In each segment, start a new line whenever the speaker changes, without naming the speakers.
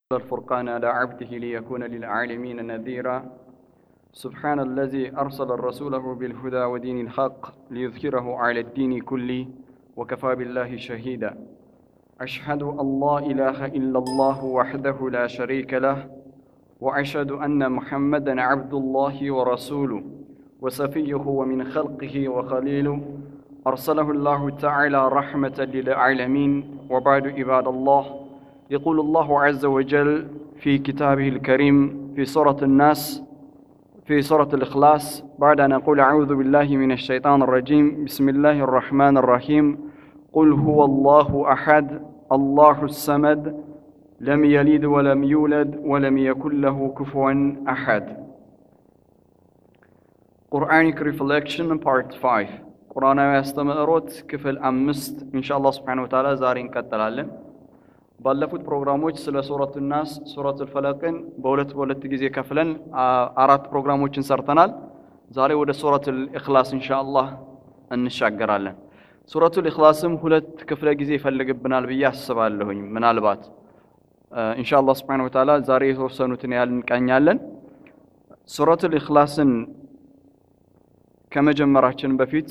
الفرقان على عبده ليكون للعالمين نذيرا سبحان الذي أرسل رسوله بالهدى ودين الحق ليظهره على الدين كله وكفى بالله شهيدا أشهد أن لا إله إلا الله وحده لا شريك له وأشهد أن محمدا عبد الله ورسوله وسفيه ومن خلقه وخليله أرسله الله تعالى رحمة للعالمين وبعد عباد الله يقول الله عز وجل في كتابه الكريم في سورة الناس في سورة الإخلاص بعد أن أقول أعوذ بالله من الشيطان الرجيم بسم الله الرحمن الرحيم قل هو الله أحد الله الصمد لم يلد ولم يولد ولم يكن له كفوا أحد Quranic Reflection Part 5 ቁርአናዊ አስተምህሮት ክፍል አምስት ኢንሻአላህ ስብሓነሁ ወተዓላ ዛሬ እንቀጥላለን። ባለፉት ፕሮግራሞች ስለ ሱረቱ ናስ ሱረቱል ፈለቅን በሁለት በሁለት ጊዜ ከፍለን አራት ፕሮግራሞችን ሰርተናል። ዛሬ ወደ ሱረቱል ኢኽላስ ኢንሻአላህ እንሻገራለን። ሱረቱል ኢኽላስም ሁለት ክፍለ ጊዜ ይፈልግብናል ብዬ አስባለሁኝ። ምናልባት ኢንሻአላህ ስብሓነሁ ወተዓላ ዛሬ የተወሰኑትን ያህል እንቃኛለን። ሱረቱል ኢኽላስን ከመጀመራችን በፊት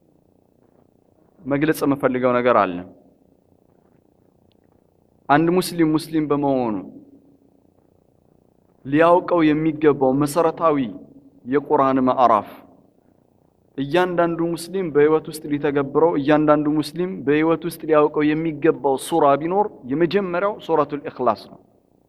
መግለጽ የምፈልገው ነገር አለ። አንድ ሙስሊም ሙስሊም በመሆኑ ሊያውቀው የሚገባው መሰረታዊ የቁርአን ምዕራፍ እያንዳንዱ ሙስሊም በህይወት ውስጥ ሊተገብረው እያንዳንዱ ሙስሊም በህይወት ውስጥ ሊያውቀው የሚገባው ሱራ ቢኖር የመጀመሪያው ሱረቱል ኢኽላስ ነው።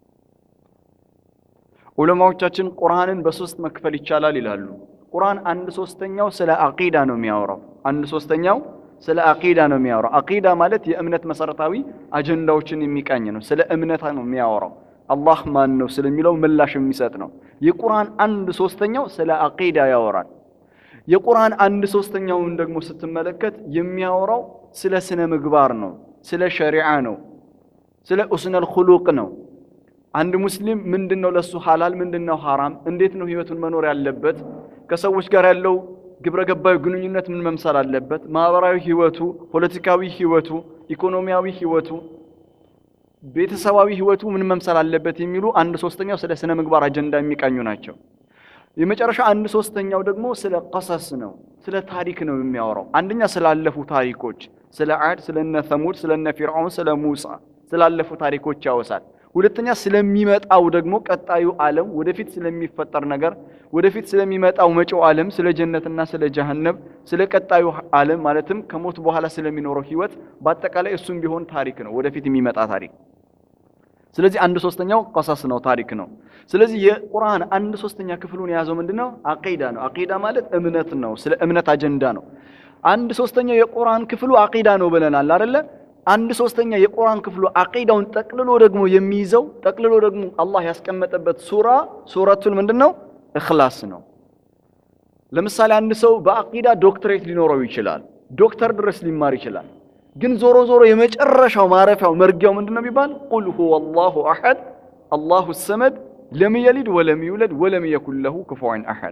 ዑለማዎቻችን ቁርአንን በሶስት መክፈል ይቻላል ይላሉ። ቁርአን አንድ ሶስተኛው ስለ አቂዳ ነው የሚያወራው። አንድ ሶስተኛው ስለ አቂዳ ነው የሚያወራው። አቂዳ ማለት የእምነት መሰረታዊ አጀንዳዎችን የሚቃኝ ነው። ስለ እምነት ነው የሚያወራው። አላህ ማን ነው ስለሚለው ምላሽ የሚሰጥ ነው። የቁርአን አንድ ሶስተኛው ስለ አቂዳ ያወራል። የቁርአን አንድ ሶስተኛውን ደግሞ ስትመለከት የሚያወራው ስለ ስነ ምግባር ነው፣ ስለ ሸሪዓ ነው፣ ስለ ኡስነል ኹሉቅ ነው። አንድ ሙስሊም ምንድን ነው ለሱ ሐላል፣ ምንድን ነው ሐራም፣ እንዴት ነው ህይወቱን መኖር ያለበት፣ ከሰዎች ጋር ያለው ግብረ ገባዊ ግንኙነት ምን መምሰል አለበት፣ ማህበራዊ ህይወቱ፣ ፖለቲካዊ ህይወቱ፣ ኢኮኖሚያዊ ህይወቱ፣ ቤተሰባዊ ህይወቱ ምን መምሰል አለበት የሚሉ አንድ ሶስተኛው ስለ ስነ ምግባር አጀንዳ የሚቃኙ ናቸው። የመጨረሻ አንድ ሶስተኛው ደግሞ ስለ ቀሰስ ነው፣ ስለ ታሪክ ነው የሚያወራው። አንደኛ ስላለፉ ታሪኮች፣ ስለ ዓድ፣ ስለነ ተሙድ፣ ስለነ ፊርዓውን፣ ስለ ሙሳ ስላለፉ ታሪኮች ያወሳል። ሁለተኛ ስለሚመጣው ደግሞ ቀጣዩ ዓለም ወደፊት ስለሚፈጠር ነገር ወደፊት ስለሚመጣው መጪው ዓለም ስለ ጀነትና ስለ ጀሃነም ስለ ቀጣዩ ዓለም ማለትም ከሞት በኋላ ስለሚኖረው ህይወት በአጠቃላይ እሱም ቢሆን ታሪክ ነው፣ ወደፊት የሚመጣ ታሪክ። ስለዚህ አንድ ሶስተኛው ቀሳስ ነው፣ ታሪክ ነው። ስለዚህ የቁርአን አንድ ሶስተኛ ክፍሉን የያዘው ምንድነው? አቂዳ ነው። አቂዳ ማለት እምነት ነው፣ ስለ እምነት አጀንዳ ነው። አንድ ሶስተኛው የቁርአን ክፍሉ አቂዳ ነው ብለናል አይደለ? አንድ ሶስተኛ የቁርአን ክፍሉ አቂዳውን ጠቅልሎ ደግሞ የሚይዘው ጠቅልሎ ደግሞ አላህ ያስቀመጠበት ሱራ ሱረቱል ምንድነው? እኽላስ ነው። ለምሳሌ አንድ ሰው በአቂዳ ዶክትሬት ሊኖረው ይችላል፣ ዶክተር ድረስ ሊማር ይችላል። ግን ዞሮ ዞሮ የመጨረሻው ማረፊያው መርጊያው ምንድነው ቢባል ቁል ሁወ አላሁ አሐድ አላሁ ሰመድ ለም የሊድ ወለም ይውለድ ወለም የኩን ለሁ ኩፉወን አሐድ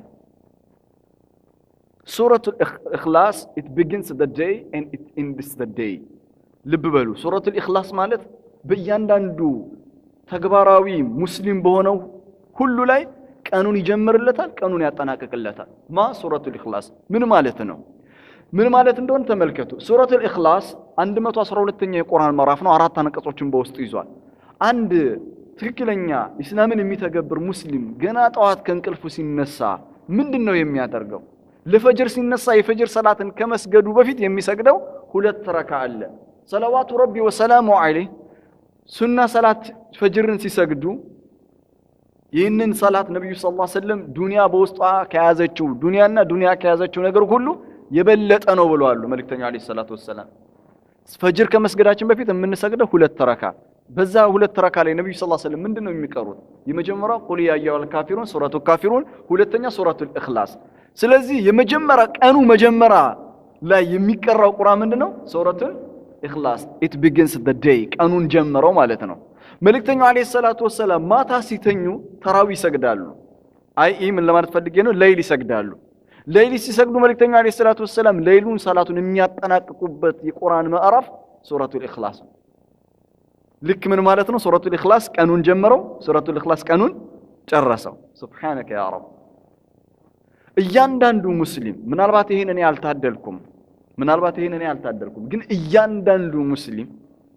ሱረቱል ኢኽላስ ኢት ቢጊንስ ዘ ዴይ ኤንድ ኢት ኢንድስ ዘ ዴይ ልብ በሉ ሱረቱል ኢኽላስ ማለት በእያንዳንዱ ተግባራዊ ሙስሊም በሆነው ሁሉ ላይ ቀኑን ይጀምርለታል፣ ቀኑን ያጠናቅቅለታል። ማ ሱረቱል ኢኽላስ ምን ማለት ነው? ምን ማለት እንደሆነ ተመልከቱ። ሱረቱል ኢኽላስ 112ኛ የቁርአን ምዕራፍ ነው። አራት አንቀጾችን በውስጡ ይዟል። አንድ ትክክለኛ ኢስላምን የሚተገብር ሙስሊም ገና ጠዋት ከእንቅልፉ ሲነሳ ምንድን ነው የሚያደርገው? ለፈጅር ሲነሳ የፈጅር ሰላትን ከመስገዱ በፊት የሚሰግደው ሁለት ረካ አለ። ሰለዋቱ ረቢ ወሰላሙ ዐለይህ ሱና ሰላት ፈጅርን ሲሰግዱ ይህንን ሰላት ነቢዩ ሰለላሁ ዐለይሂ ወሰለም ዱንያ በውስጧ ከያዘችው ዱንያና ዱንያ ከያዘችው ነገር ሁሉ የበለጠ ነው ብለዋሉ መልእክተኛው ዐለይሂ ሰላቱ ወሰላም። ፈጅር ከመስገዳችን በፊት የምንሰግደው ሁለት ረካ። በዛ ሁለት ረካ ላይ ነቢዩ ሰለላሁ ዐለይሂ ወሰለም ምንድን ነው የሚቀሩት? የመጀመሪያው ቁል ያ አዩሀል ካፊሩን ሱረቱ ካፊሩን፣ ሁለተኛ ሱረቱል ኢኽላስ። ስለዚህ የመጀመሪያ ቀኑ መጀመሪያ ላይ የሚቀራው ቁርአን ምንድን ነው? ሱረቱል ኢኽላስ ኢት ቢጊንስ ዘ ዴይ ቀኑን ጀመረው ማለት ነው። መልእክተኛው ዓለይሂ ሰላቱ ወሰላም ማታ ሲተኙ ተራዊ ይሰግዳሉ። አይ ይህ ምን ለማለት ፈልጌ ነው? ለይል ይሰግዳሉ። ለይል ሲሰግዱ መልእክተኛው ዓለይሂ ሰላቱ ወሰላም ለይሉን ሰላቱን የሚያጠናቅቁበት የቁርአን ምዕራፍ ሱረቱል ኢኽላስ ነው። ልክ ምን ማለት ነው? ሱረቱል ኢኽላስ ቀኑን ጀመረው፣ ሱረቱል ኢኽላስ ቀኑን ጨረሰው። ሱብሓነከ ያ ረብ። እያንዳንዱ ሙስሊም ምናልባት ይሄን እኔ አልታደልኩም፣ ምናልባት ይሄን እኔ አልታደልኩም፣ ግን እያንዳንዱ ሙስሊም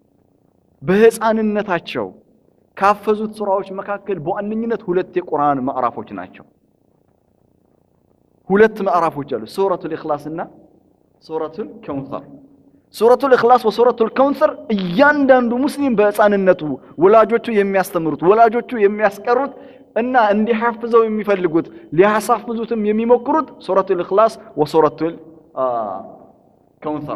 በህፃንነታቸው ካፈዙት ሱራዎች መካከል በዋነኝነት ሁለት የቁርአን ምዕራፎች ናቸው። ሁለት ምዕራፎች አሉ፣ ሱረቱል ኢኽላስ እና ሱረቱል ከውሰር። ሱረቱል ኢኽላስ ወሱረቱል ከውሰር እያንዳንዱ ሙስሊም በህፃንነቱ ወላጆቹ የሚያስተምሩት ወላጆቹ የሚያስቀሩት እና እንዲሐፍዘው የሚፈልጉት ሊያሳፍዙትም የሚሞክሩት ሱረቱል ኢኽላስ ወሱረቱል ከውሰር።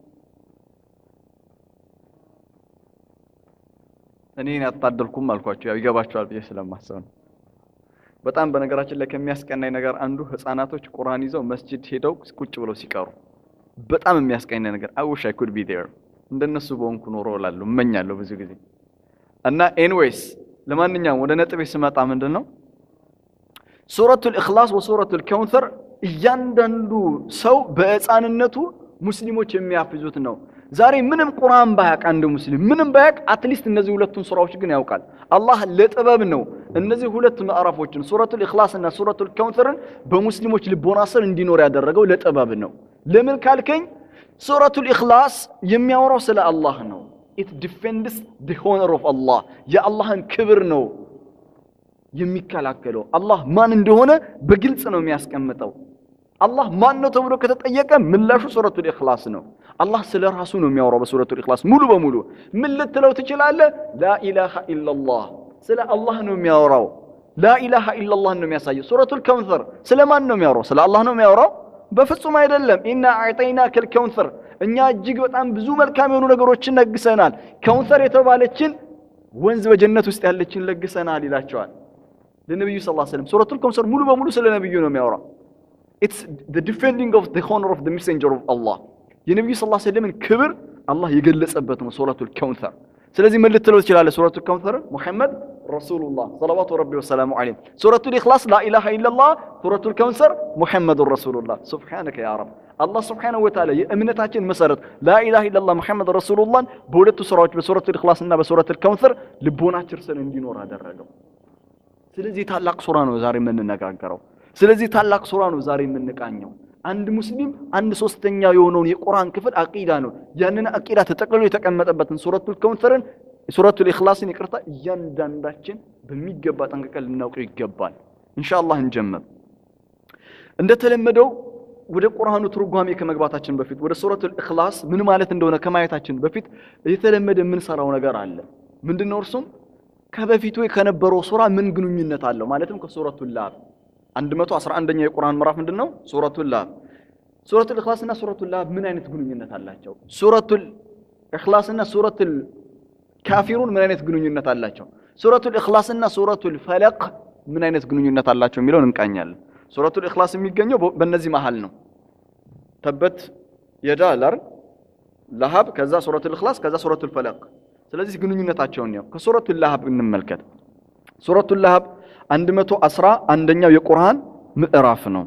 እኔን ያታደልኩም አልኳቸው፣ ያው ይገባቸዋል ብዬ ስለማሰብ ነው። በጣም በነገራችን ላይ ከሚያስቀናኝ ነገር አንዱ ህፃናቶች ቁርአን ይዘው መስጂድ ሄደው ቁጭ ብለው ሲቀሩ በጣም የሚያስቀናኝ ነገር አይ ዊሽ አይ ኩድ ቢ ዴር እንደነሱ በሆንኩ ኖሮ እላለሁ እመኛለሁ ብዙ ጊዜ እና ኤንዌይስ ለማንኛውም ወደ ነጥቤ ስመጣ ምንድን ነው ሱረቱል ኢኽላስ ወሱረቱል ከውሰር እያንዳንዱ ሰው በህፃንነቱ ሙስሊሞች የሚያፍዙት ነው። ዛሬ ምንም ቁርአን ባያቅ አንድ ሙስሊም ምንም ባያቅ አትሊስት እነዚህ ሁለቱን ሱራዎች ግን ያውቃል። አላህ ለጥበብ ነው እነዚህ ሁለት ምዕራፎችን ሱረቱል ኢኽላስ እና ሱረቱል ከውሰርን በሙስሊሞች ልቦና ስር እንዲኖር ያደረገው ለጥበብ ነው። ለምን ካልከኝ ሱረቱል ኢኽላስ የሚያወራው ስለ አላህ ነው። ኢት ዲፌንድስ ዲ ሆነር ኦፍ አላህ የአላህን ክብር ነው የሚከላከለው። አላህ ማን እንደሆነ በግልጽ ነው የሚያስቀምጠው። አላህ ማን ነው ተብሎ ከተጠየቀ ምላሹ ሱረቱል ኢኽላስ ነው። አላህ ስለ ራሱ ነው የሚያወራው በሱረቱል ኢኽላስ ሙሉ በሙሉ። ምን ልትለው ትችላለህ? ላኢላሃ ኢላላህ ስለ አላህ ነው የሚያወራው። ላኢላሃ ኢላላህ ነው የሚያሳየው። ሱረቱል ከውሰር ስለ ማን ነው የሚያወራው? ስለ አላህ ነው የሚያወራው? በፍጹም አይደለም። ኢና አዕጠይናከል ከውሰር እኛ እጅግ በጣም ብዙ መልካም የሆኑ ነገሮችን ለግሰናል። ከውሰር የተባለችን ወንዝ በጀነት ውስጥ ያለችን ለግሰናል ይላቸዋል ለነቢዩ ስ ሰለም። ሱረቱል ከውሰር ሙሉ በሙሉ ስለ ነቢዩ ነው የሚያወራው። ኢትስ ዘ ዲፌንዲንግ ኦፍ ዘ ሆነር ኦፍ ዘ ሜሴንጀር ኦፍ አላህ የነቢዩ ስ ሰለምን ክብር አላህ የገለጸበት ነው ሱረቱል ከውሰር። ስለዚህ ምን ልትለው ትችላለህ? ሱረቱል ከውሰር ሙሐመድ ረሱሉላህ ሰለዋቱ ረቢ ወሰላሙ ዐለይህ። ሱረቱል ኢኽላስ ላኢላሃ ኢለላህ፣ ሱረቱል ከውሰር ሙሐመዱን ረሱሉላህ። ሱብሓነከ ያ ረብ። አላህ ሱብሓነሁ ወተዓላ የእምነታችን መሰረት ላኢላሃ ኢለላህ ሙሐመድ ረሱሉላህን በሁለቱ ሱራዎች በሱረቱል ኢኽላስ እና በሱረቱል ከውሰር ልቦናችን ስር እንዲኖር አደረገው። ስለዚህ ታላቅ ሱራ ነው ዛሬ የምንነጋገረው። ስለዚህ ታላቅ ሱራ ነው ዛሬ የምንቃኘው። አንድ ሙስሊም አንድ ሶስተኛ የሆነውን የቁርአን ክፍል አቂዳ ነው። ያንን አቂዳ ተጠቅልሎ የተቀመጠበትን ሱረቱል ከውሰርን ሱረቱል ኢኽላስን ይቅርታ፣ እያንዳንዳችን በሚገባ ጠንቅቀን ልናውቀው ይገባል። ኢንሻአላህ እንጀምር። እንደተለመደው ወደ ቁርአኑ ትርጓሜ ከመግባታችን በፊት ወደ ሱረቱል ኢኽላስ ምን ማለት እንደሆነ ከማየታችን በፊት የተለመደ የምንሰራው ነገር አለ። ምንድነው? እርሱም ከበፊቱ ከነበረው ሱራ ምን ግንኙነት አለው? ማለትም ከሱረቱል ላብ 111ኛ የቁርአን ምዕራፍ ምንድነው? ሱረቱል ላብ። ሱረቱል ኢኽላስ እና ሱረቱል ላብ ምን አይነት ግንኙነት አላቸው? ሱረቱል ኢኽላስ እና ሱረቱል ካፊሩን ምን አይነት ግንኙነት አላቸው? ሱረቱል ኢኽላስ እና ሱረቱል ፈለቅ ምን አይነት ግንኙነት አላቸው የሚለውን እንቃኛለን። ሱረቱል ኢኽላስ የሚገኘው በእነዚህ መሃል ነው። ተበት የዳ ላር ለሃብ፣ ከዛ ሱረቱል ኢኽላስ፣ ከዛ ሱረቱል ፈለቅ። ስለዚህ ግንኙነታቸውን ያው ከሱረቱል ለሃብ እንመልከት። ሱረቱል ለሃብ አንድ መቶ አስራ አንደኛው የቁርአን ምዕራፍ ነው።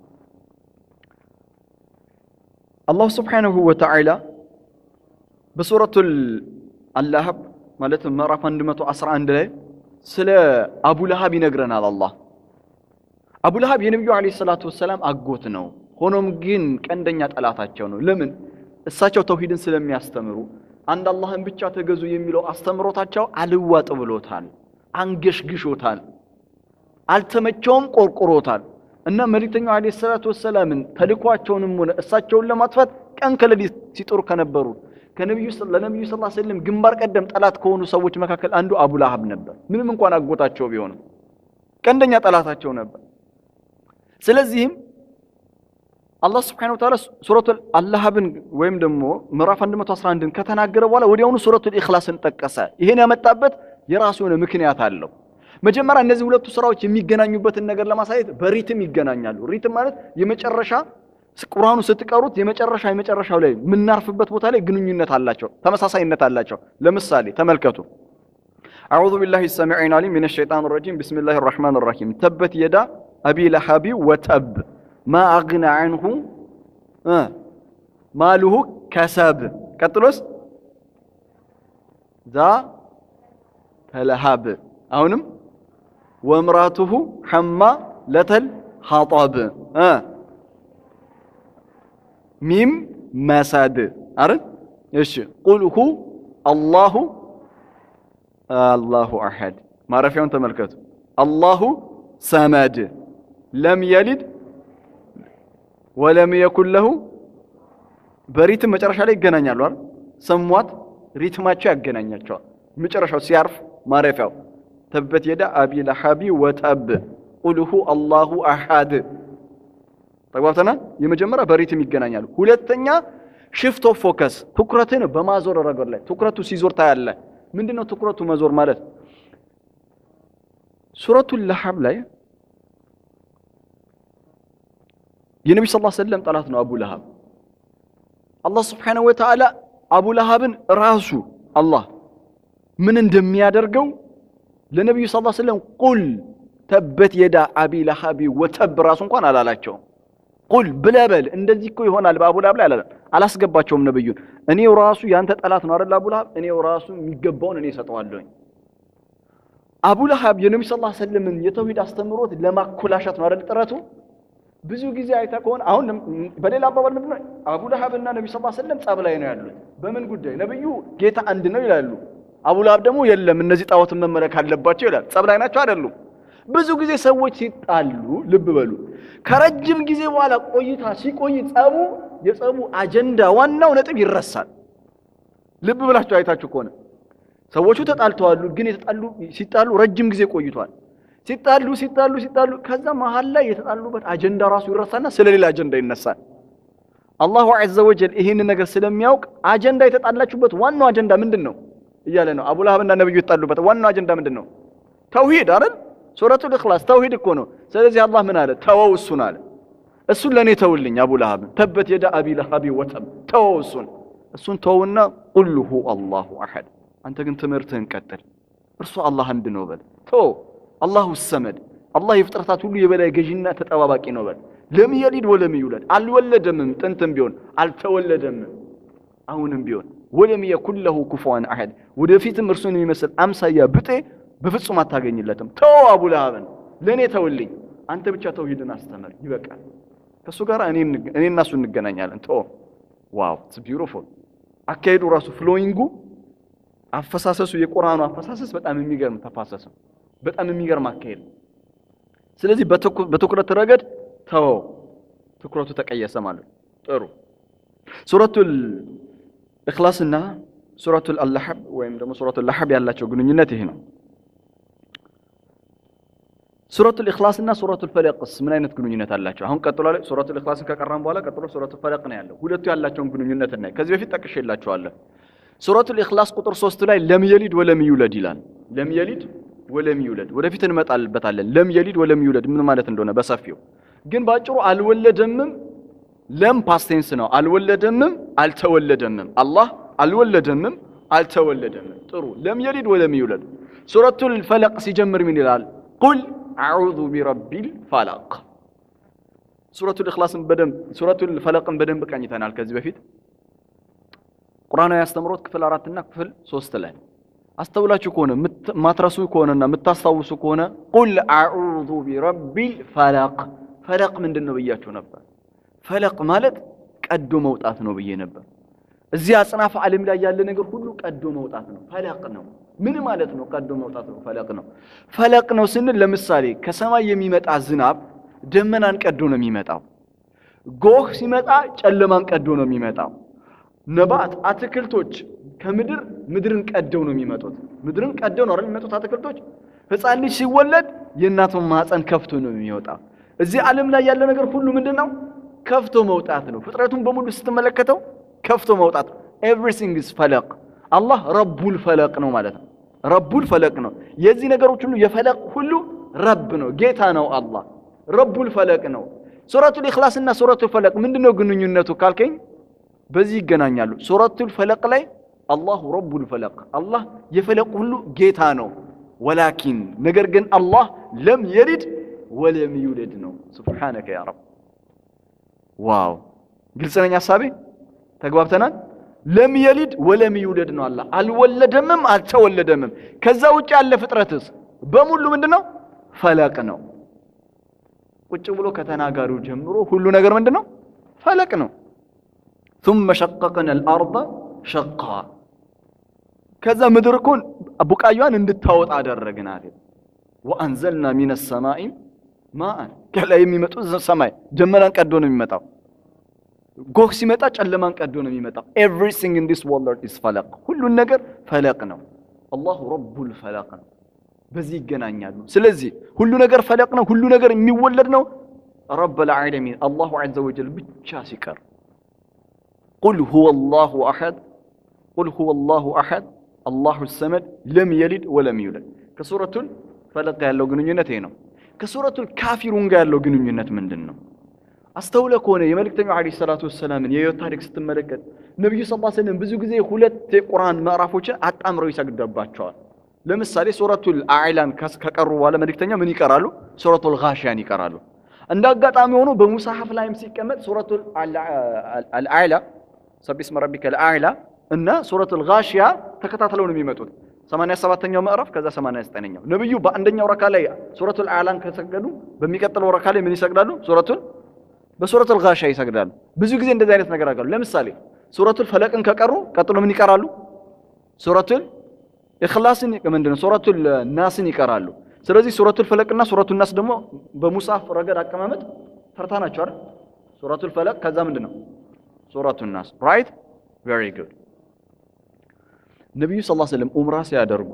አላሁ ስብሓነሁ ወተዓላ በሱረቱል አላህብ ማለትም ምዕራፍ 111 ላይ ስለ አቡ ለሃብ ይነግረናል። አላህ አቡ ለሃብ የነቢዩ ዓለይሂ ሰላቱ ወሰላም አጎት ነው። ሆኖም ግን ቀንደኛ ጠላታቸው ነው። ለምን? እሳቸው ተውሂድን ስለሚያስተምሩ አንድ አላህን ብቻ ተገዙ የሚለው አስተምሮታቸው አልዋጥ ብሎታል፣ አንገሽግሾታል፣ አልተመቸውም፣ ቆርቁሮታል። እና መልእክተኛው ዓለይሂ ሰላቱ ወሰላምን ተልኳቸውንም ሆነ እሳቸውን ለማጥፋት ቀን ከሌሊት ሲጥሩ ከነበሩ ከነቢዩ ለነቢዩ ስ ሰለም ግንባር ቀደም ጠላት ከሆኑ ሰዎች መካከል አንዱ አቡ ለሃብ ነበር። ምንም እንኳን አጎታቸው ቢሆንም ቀንደኛ ጠላታቸው ነበር። ስለዚህም አላህ ስብሓነሁ ወተዓላ ሱረቱል አላህብን ወይም ደግሞ ምዕራፍ 111ን ከተናገረ በኋላ ወዲያውኑ ሱረቱል ኢኽላስን ጠቀሰ። ይሄን ያመጣበት የራሱ የሆነ ምክንያት አለው። መጀመሪያ እነዚህ ሁለቱ ስራዎች የሚገናኙበትን ነገር ለማሳየት በሪትም ይገናኛሉ። ሪትም ማለት የመጨረሻ ቁርአኑ ስትቀሩት የመጨረሻ የመጨረሻው ላይ የምናርፍበት ቦታ ላይ ግንኙነት አላቸው፣ ተመሳሳይነት አላቸው። ለምሳሌ ተመልከቱ። አዑዙ ቢላሂ ሰሚዒል ዓሊም ሚነ ሸይጣን ረጂም ቢስሚላሂ ራሕማን ራሒም ተበት የዳ አቢ ለሃቢ ወተብ ማ አግና ዐንሁ ማሉሁ ከሰብ። ቀጥሎስ ዛ ከለሃብ አሁንም ወምራቱሁ ሐማ ለተል ሐጣብ እ ሚም መሳድ አይደል? እሺ ቁል ሁ አላሁ አላሁ አሐድ ማረፊያውን ተመልከቱ። አላሁ ሰመድ ለም የሊድ ወለም የኩን ለሁ በሪትም መጨረሻ ላይ ይገናኛሉ አይደል? ሰሟት ሪትማቸው ያገናኛቸዋል። መጨረሻው ሲያርፍ ማረፊያው ተበት የዳ አቢ ለሐቢ ወተብ ቁል ሁ አላሁ አሐድ ተግባብተናል። የመጀመሪያ በሪትም ይገናኛሉ። ሁለተኛ ሽፍት ኦፍ ፎከስ ትኩረትን በማዞር ረገድ ላይ ትኩረቱ ሲዞር ታያለ። ምንድነው ትኩረቱ መዞር ማለት? ሱረቱ ለሐብ ላይ የነቢ ስ ሰለም ጠላት ነው አቡ ለሃብ። አላህ ስብሓነሁ ወተዓላ አቡ ለሃብን ራሱ አላህ ምን እንደሚያደርገው ለነቢዩ ስ ሰለም ቁል ተበት የዳ አቢ ለሃቢ ወተብ ራሱ እንኳን አላላቸውም። ቁል ብለበል እንደዚህ እኮ ይሆናል በአቡ ለሃብ ላይ አላለም። አላስገባቸውም ነብዩን። እኔው ራሱ ያንተ ጠላት ነው አይደል አቡ ለሃብ፣ እኔው ራሱ የሚገባውን እኔ እሰጠዋለሁኝ። አቡ ለሃብ የነቢ ስ ሰለምን የተውሂድ አስተምሮት ለማኮላሻት ነው አይደል ጥረቱ። ብዙ ጊዜ አይታ ከሆነ አሁን በሌላ አባባል ምንድን ነው አቡ ለሃብ እና ነቢ ስ ሰለም ጸብ ላይ ነው ያሉት። በምን ጉዳይ? ነብዩ ጌታ አንድ ነው ይላሉ። አቡ ለሃብ ደግሞ የለም እነዚህ ጣዖትን መመለክ አለባቸው ይላል። ጸብ ላይ ናቸው አይደሉም? ብዙ ጊዜ ሰዎች ሲጣሉ ልብ በሉ ከረጅም ጊዜ በኋላ ቆይታ ሲቆይ ጸቡ የጸቡ አጀንዳ ዋናው ነጥብ ይረሳል። ልብ ብላችሁ አይታችሁ ከሆነ ሰዎቹ ተጣልተዋሉ፣ ግን የተጣሉ ሲጣሉ ረጅም ጊዜ ቆይቷል። ሲጣሉ ሲጣሉ ሲጣሉ ከዛ መሀል ላይ የተጣሉበት አጀንዳ ራሱ ይረሳና ስለሌላ አጀንዳ ይነሳል። አላሁ ዐዘ ወጀል ይህንን ነገር ስለሚያውቅ አጀንዳ የተጣላችሁበት ዋናው አጀንዳ ምንድን ነው እያለ ነው። አቡ ለሃብና ነብዩ የተጣሉበት ዋናው አጀንዳ ምንድን ነው? ተውሂድ አይደል? ሱረቱል ኢኽላስ ተውሂድ እኮ ነው። ስለዚህ አላህ ምን አለ? ተወው እሱን አለ። እሱን ለእኔ ተውልኝ አቡ ለሃብን ተበት የዳ አቢ ለሃቢ ወተብ ተወው እሱን እሱን ተውና ቁል ሁ አላሁ አሐድ አንተ ግን ትምህርትህን ቀጥል። እርሱ አላህ አንድ ነው በል። ተወው አላሁ ሰመድ አላህ የፍጥረታት ሁሉ የበላይ ገዢና ተጠባባቂ ነው በል። ለም የሊድ ወለም ይውለድ አልወለደምም፣ ጥንትም ቢሆን አልተወለደምም፣ አሁንም ቢሆን ወለም የኩን ለሁ ኩፉዋን አሐድ ወደፊትም እርሱን የሚመስል አምሳያ ብጤ በፍጹም አታገኝለትም። ተው አቡ ለሃብን ለእኔ ተውልኝ፣ አንተ ብቻ ተውሂድን አስተምር፣ ይበቃል። ከእሱ ጋር እኔና እሱ እንገናኛለን። ቶ ዋው ኢትስ ቢዩቲፉል። አካሄዱ ራሱ ፍሎዊንጉ፣ አፈሳሰሱ፣ የቁርአኑ አፈሳሰስ በጣም የሚገርም ተፋሰስ ነው። በጣም የሚገርም አካሄድ ነው። ስለዚህ በትኩረት ረገድ ተወው፣ ትኩረቱ ተቀየሰ ማለት ነው። ጥሩ ሱረቱል ኢኽላስና ሱረቱል አልለሐብ ወይም ደግሞ ሱረቱል ለሐብ ያላቸው ግንኙነት ይሄ ነው። ሱረቱል ኢኽላስ እና ሱረቱል ፈለቅስ ምን አይነት ግንኙነት አላቸው? አሁን ቀጥሎ ላይ ሱረቱል ኢኽላስን ከቀራን በኋላ ቀጥሎ ሱረቱል ፈለቅ ነው ያለው። ሁለቱ ያላቸውን ግንኙነት እናይ። ከዚህ በፊት ጠቅሼላችኋለሁ። ሱረቱል ኢኽላስ ቁጥር ሶስት ላይ ለም የሊድ ወለም ይውለድ ይላል። ለም የሊድ ወለም ይውለድ፣ ወደፊት እንመጣልበታለን። ለም የሊድ ወለም ይውለድ ምን ማለት እንደሆነ በሰፊው ግን ባጭሩ አልወለደምም። ለም ፓስቴንስ ነው። አልወለደምም፣ አልተወለደምም። አላህ አልወለደምም፣ አልተወለደምም። ጥሩ ለም የሊድ ወለም ይውለድ። ሱረቱል ፈለቅ ሲጀምር ምን ይላል? ቁል አዑዙ ቢረቢል ፈለቅ። ሱረቱል ኢኽላስን በደንብ ሱረቱል ፈለቅን በደንብ ቃኝተናል ከዚህ በፊት ቁርአናዊ አስተምሮት ክፍል አራትና ክፍል ሶስት ላይ አስተውላችሁ ከሆነ ማትረሱ ከሆነና የምታስታውሱ ከሆነ ቁል አዑዙ ቢረቢል ፈለቅ። ፈለቅ ምንድን ነው ብያችሁ ነበር። ፈለቅ ማለት ቀዶ መውጣት ነው ብዬ ነበር። እዚህ አጽናፈ ዓለም ላይ ያለ ነገር ሁሉ ቀዶ መውጣት ነው፣ ፈለቅ ነው። ምን ማለት ነው? ቀዶ መውጣት ነው፣ ፈለቅ ነው። ፈለቅ ነው ስንል ለምሳሌ ከሰማይ የሚመጣ ዝናብ ደመናን ቀዶ ነው የሚመጣው። ጎህ ሲመጣ ጨለማን ቀዶ ነው የሚመጣው። ነባት አትክልቶች ከምድር ምድርን ቀደው ነው የሚመጡት። ምድርን ቀደው ነው አይደል የሚመጡት አትክልቶች። ሕፃን ልጅ ሲወለድ የእናቱን ማህፀን ከፍቶ ነው የሚወጣው። እዚህ ዓለም ላይ ያለ ነገር ሁሉ ምንድን ነው? ከፍቶ መውጣት ነው። ፍጥረቱን በሙሉ ስትመለከተው ከፍቶ መውጣት ነው። ኤቭሪቲንግ ኢዝ ፈለቅ። አላህ ረቡል ፈለቅ ነው ማለት ነው። ረቡል ፈለቅ ነው። የዚህ ነገሮች ሁሉ የፈለቅ ሁሉ ረብ ነው፣ ጌታ ነው። አላህ ረቡል ፈለቅ ነው። ሱረቱል ኢኽላስ እና ሱረቱል ፈለቅ ምንድነው ግንኙነቱ ካልከኝ በዚህ ይገናኛሉ። ሱረቱል ፈለቅ ላይ አላሁ ረቡል ፈለቅ አላህ የፈለቅ ሁሉ ጌታ ነው። ወላኪን ነገር ግን አላህ ለም የሊድ ወለም ይውለድ ነው። ሱብሓነከ ያ ረብ። ዋው ግልጽ ነኝ ሀሳቤ? ተግባብተናል? ለም የሊድ ወለም ይውለድ ነው አላህ። አልወለደምም አልተወለደምም። ከዛ ውጭ ያለ ፍጥረትስ በሙሉ ምንድን ነው? ፈለቅ ነው። ቁጭ ብሎ ከተናጋሪው ጀምሮ ሁሉ ነገር ምንድን ነው? ፈለቅ ነው። ثم شققنا الأرض شقا ከዛ ምድር እኮ ቡቃያዋን እንድታወጣ አደረግናት። ወአንዘልና ሚነ ሰማኢ ማአን ከላይ የሚመጡ ሰማይ ደመናን ቀዶ ነው የሚመጣው። ጎህ ሲመጣ ጨለማን ቀዶ ነው የሚመጣው። ኤቭሪቲንግ ኢን ዲስ ወርልድ ኢዝ ፈለቅ፣ ሁሉን ነገር ፈለቅ ነው። አላሁ ረቡል ፈለቅ ነው። በዚህ ይገናኛሉ። ስለዚህ ሁሉ ነገር ፈለቅ ነው፣ ሁሉ ነገር የሚወለድ ነው። ረበል ዓለሚን አላሁ ዐዘ ወጀል ብቻ ሲቀር ቁል ሁወ አላሁ አሐድ ቁል ሁወ አላሁ አሐድ አላሁ ሰመድ ለም የሊድ ወለም ይውለድ። ከሱረቱል ፈለቅ ጋር ያለው ግንኙነት ይሄ ነው። ከሱረቱል ካፊሩን ጋር ያለው ግንኙነት ምንድን ነው? አስተውለ ከሆነ የመልእክተኛው ዓለይሂ ሰላቱ ወሰላምን የህይወት ታሪክ ስትመለከት ነቢዩ ሰለላሁ ዐለይሂ ወሰለም ብዙ ጊዜ ሁለት የቁርአን ምዕራፎችን አጣምረው ይሰግደባቸዋል። ለምሳሌ ሱረቱል አዕላን ከቀሩ በኋላ መልእክተኛ ምን ይቀራሉ? ሱረቱል ጋሺያን ይቀራሉ። እንደ አጋጣሚ ሆኖ በሙሳሐፍ ላይም ሲቀመጥ ሱረቱል አልአዕላ ሰቢስመ ረቢከል አዕላ እና ሱረቱል ጋሺያ ተከታትለው ነው የሚመጡት። 87ኛው ምዕራፍ ከዛ 89ኛው ነብዩ በአንደኛው ረካ ላይ ሱረቱል አዕላን ከሰገዱ በሚቀጥለው ረካ ላይ ምን ይሰግዳሉ? ሱረቱል በሱረቱል ጋሺያ ይሰግዳሉ። ብዙ ጊዜ እንደዚህ አይነት ነገር አጋሉ። ለምሳሌ ሱረቱል ፈለቅን ከቀሩ ቀጥሎ ምን ይቀራሉ? ሱረቱል ኢኽላስን ምንድነው? ሱረቱል ናስን ይቀራሉ። ስለዚህ ሱረቱል ፈለቅና ሱረቱል ናስ ደግሞ በሙሳፍ ረገድ አቀማመጥ ተርታ ናቸው አይደል? ሱረቱል ፈለቅ ከዛ ምንድነው? ሱረቱል ናስ ራይት ቬሪ ጉድ ነቢዩ ሰለላሁ ዐለይሂ ወሰለም ኡምራ ሲያደርጉ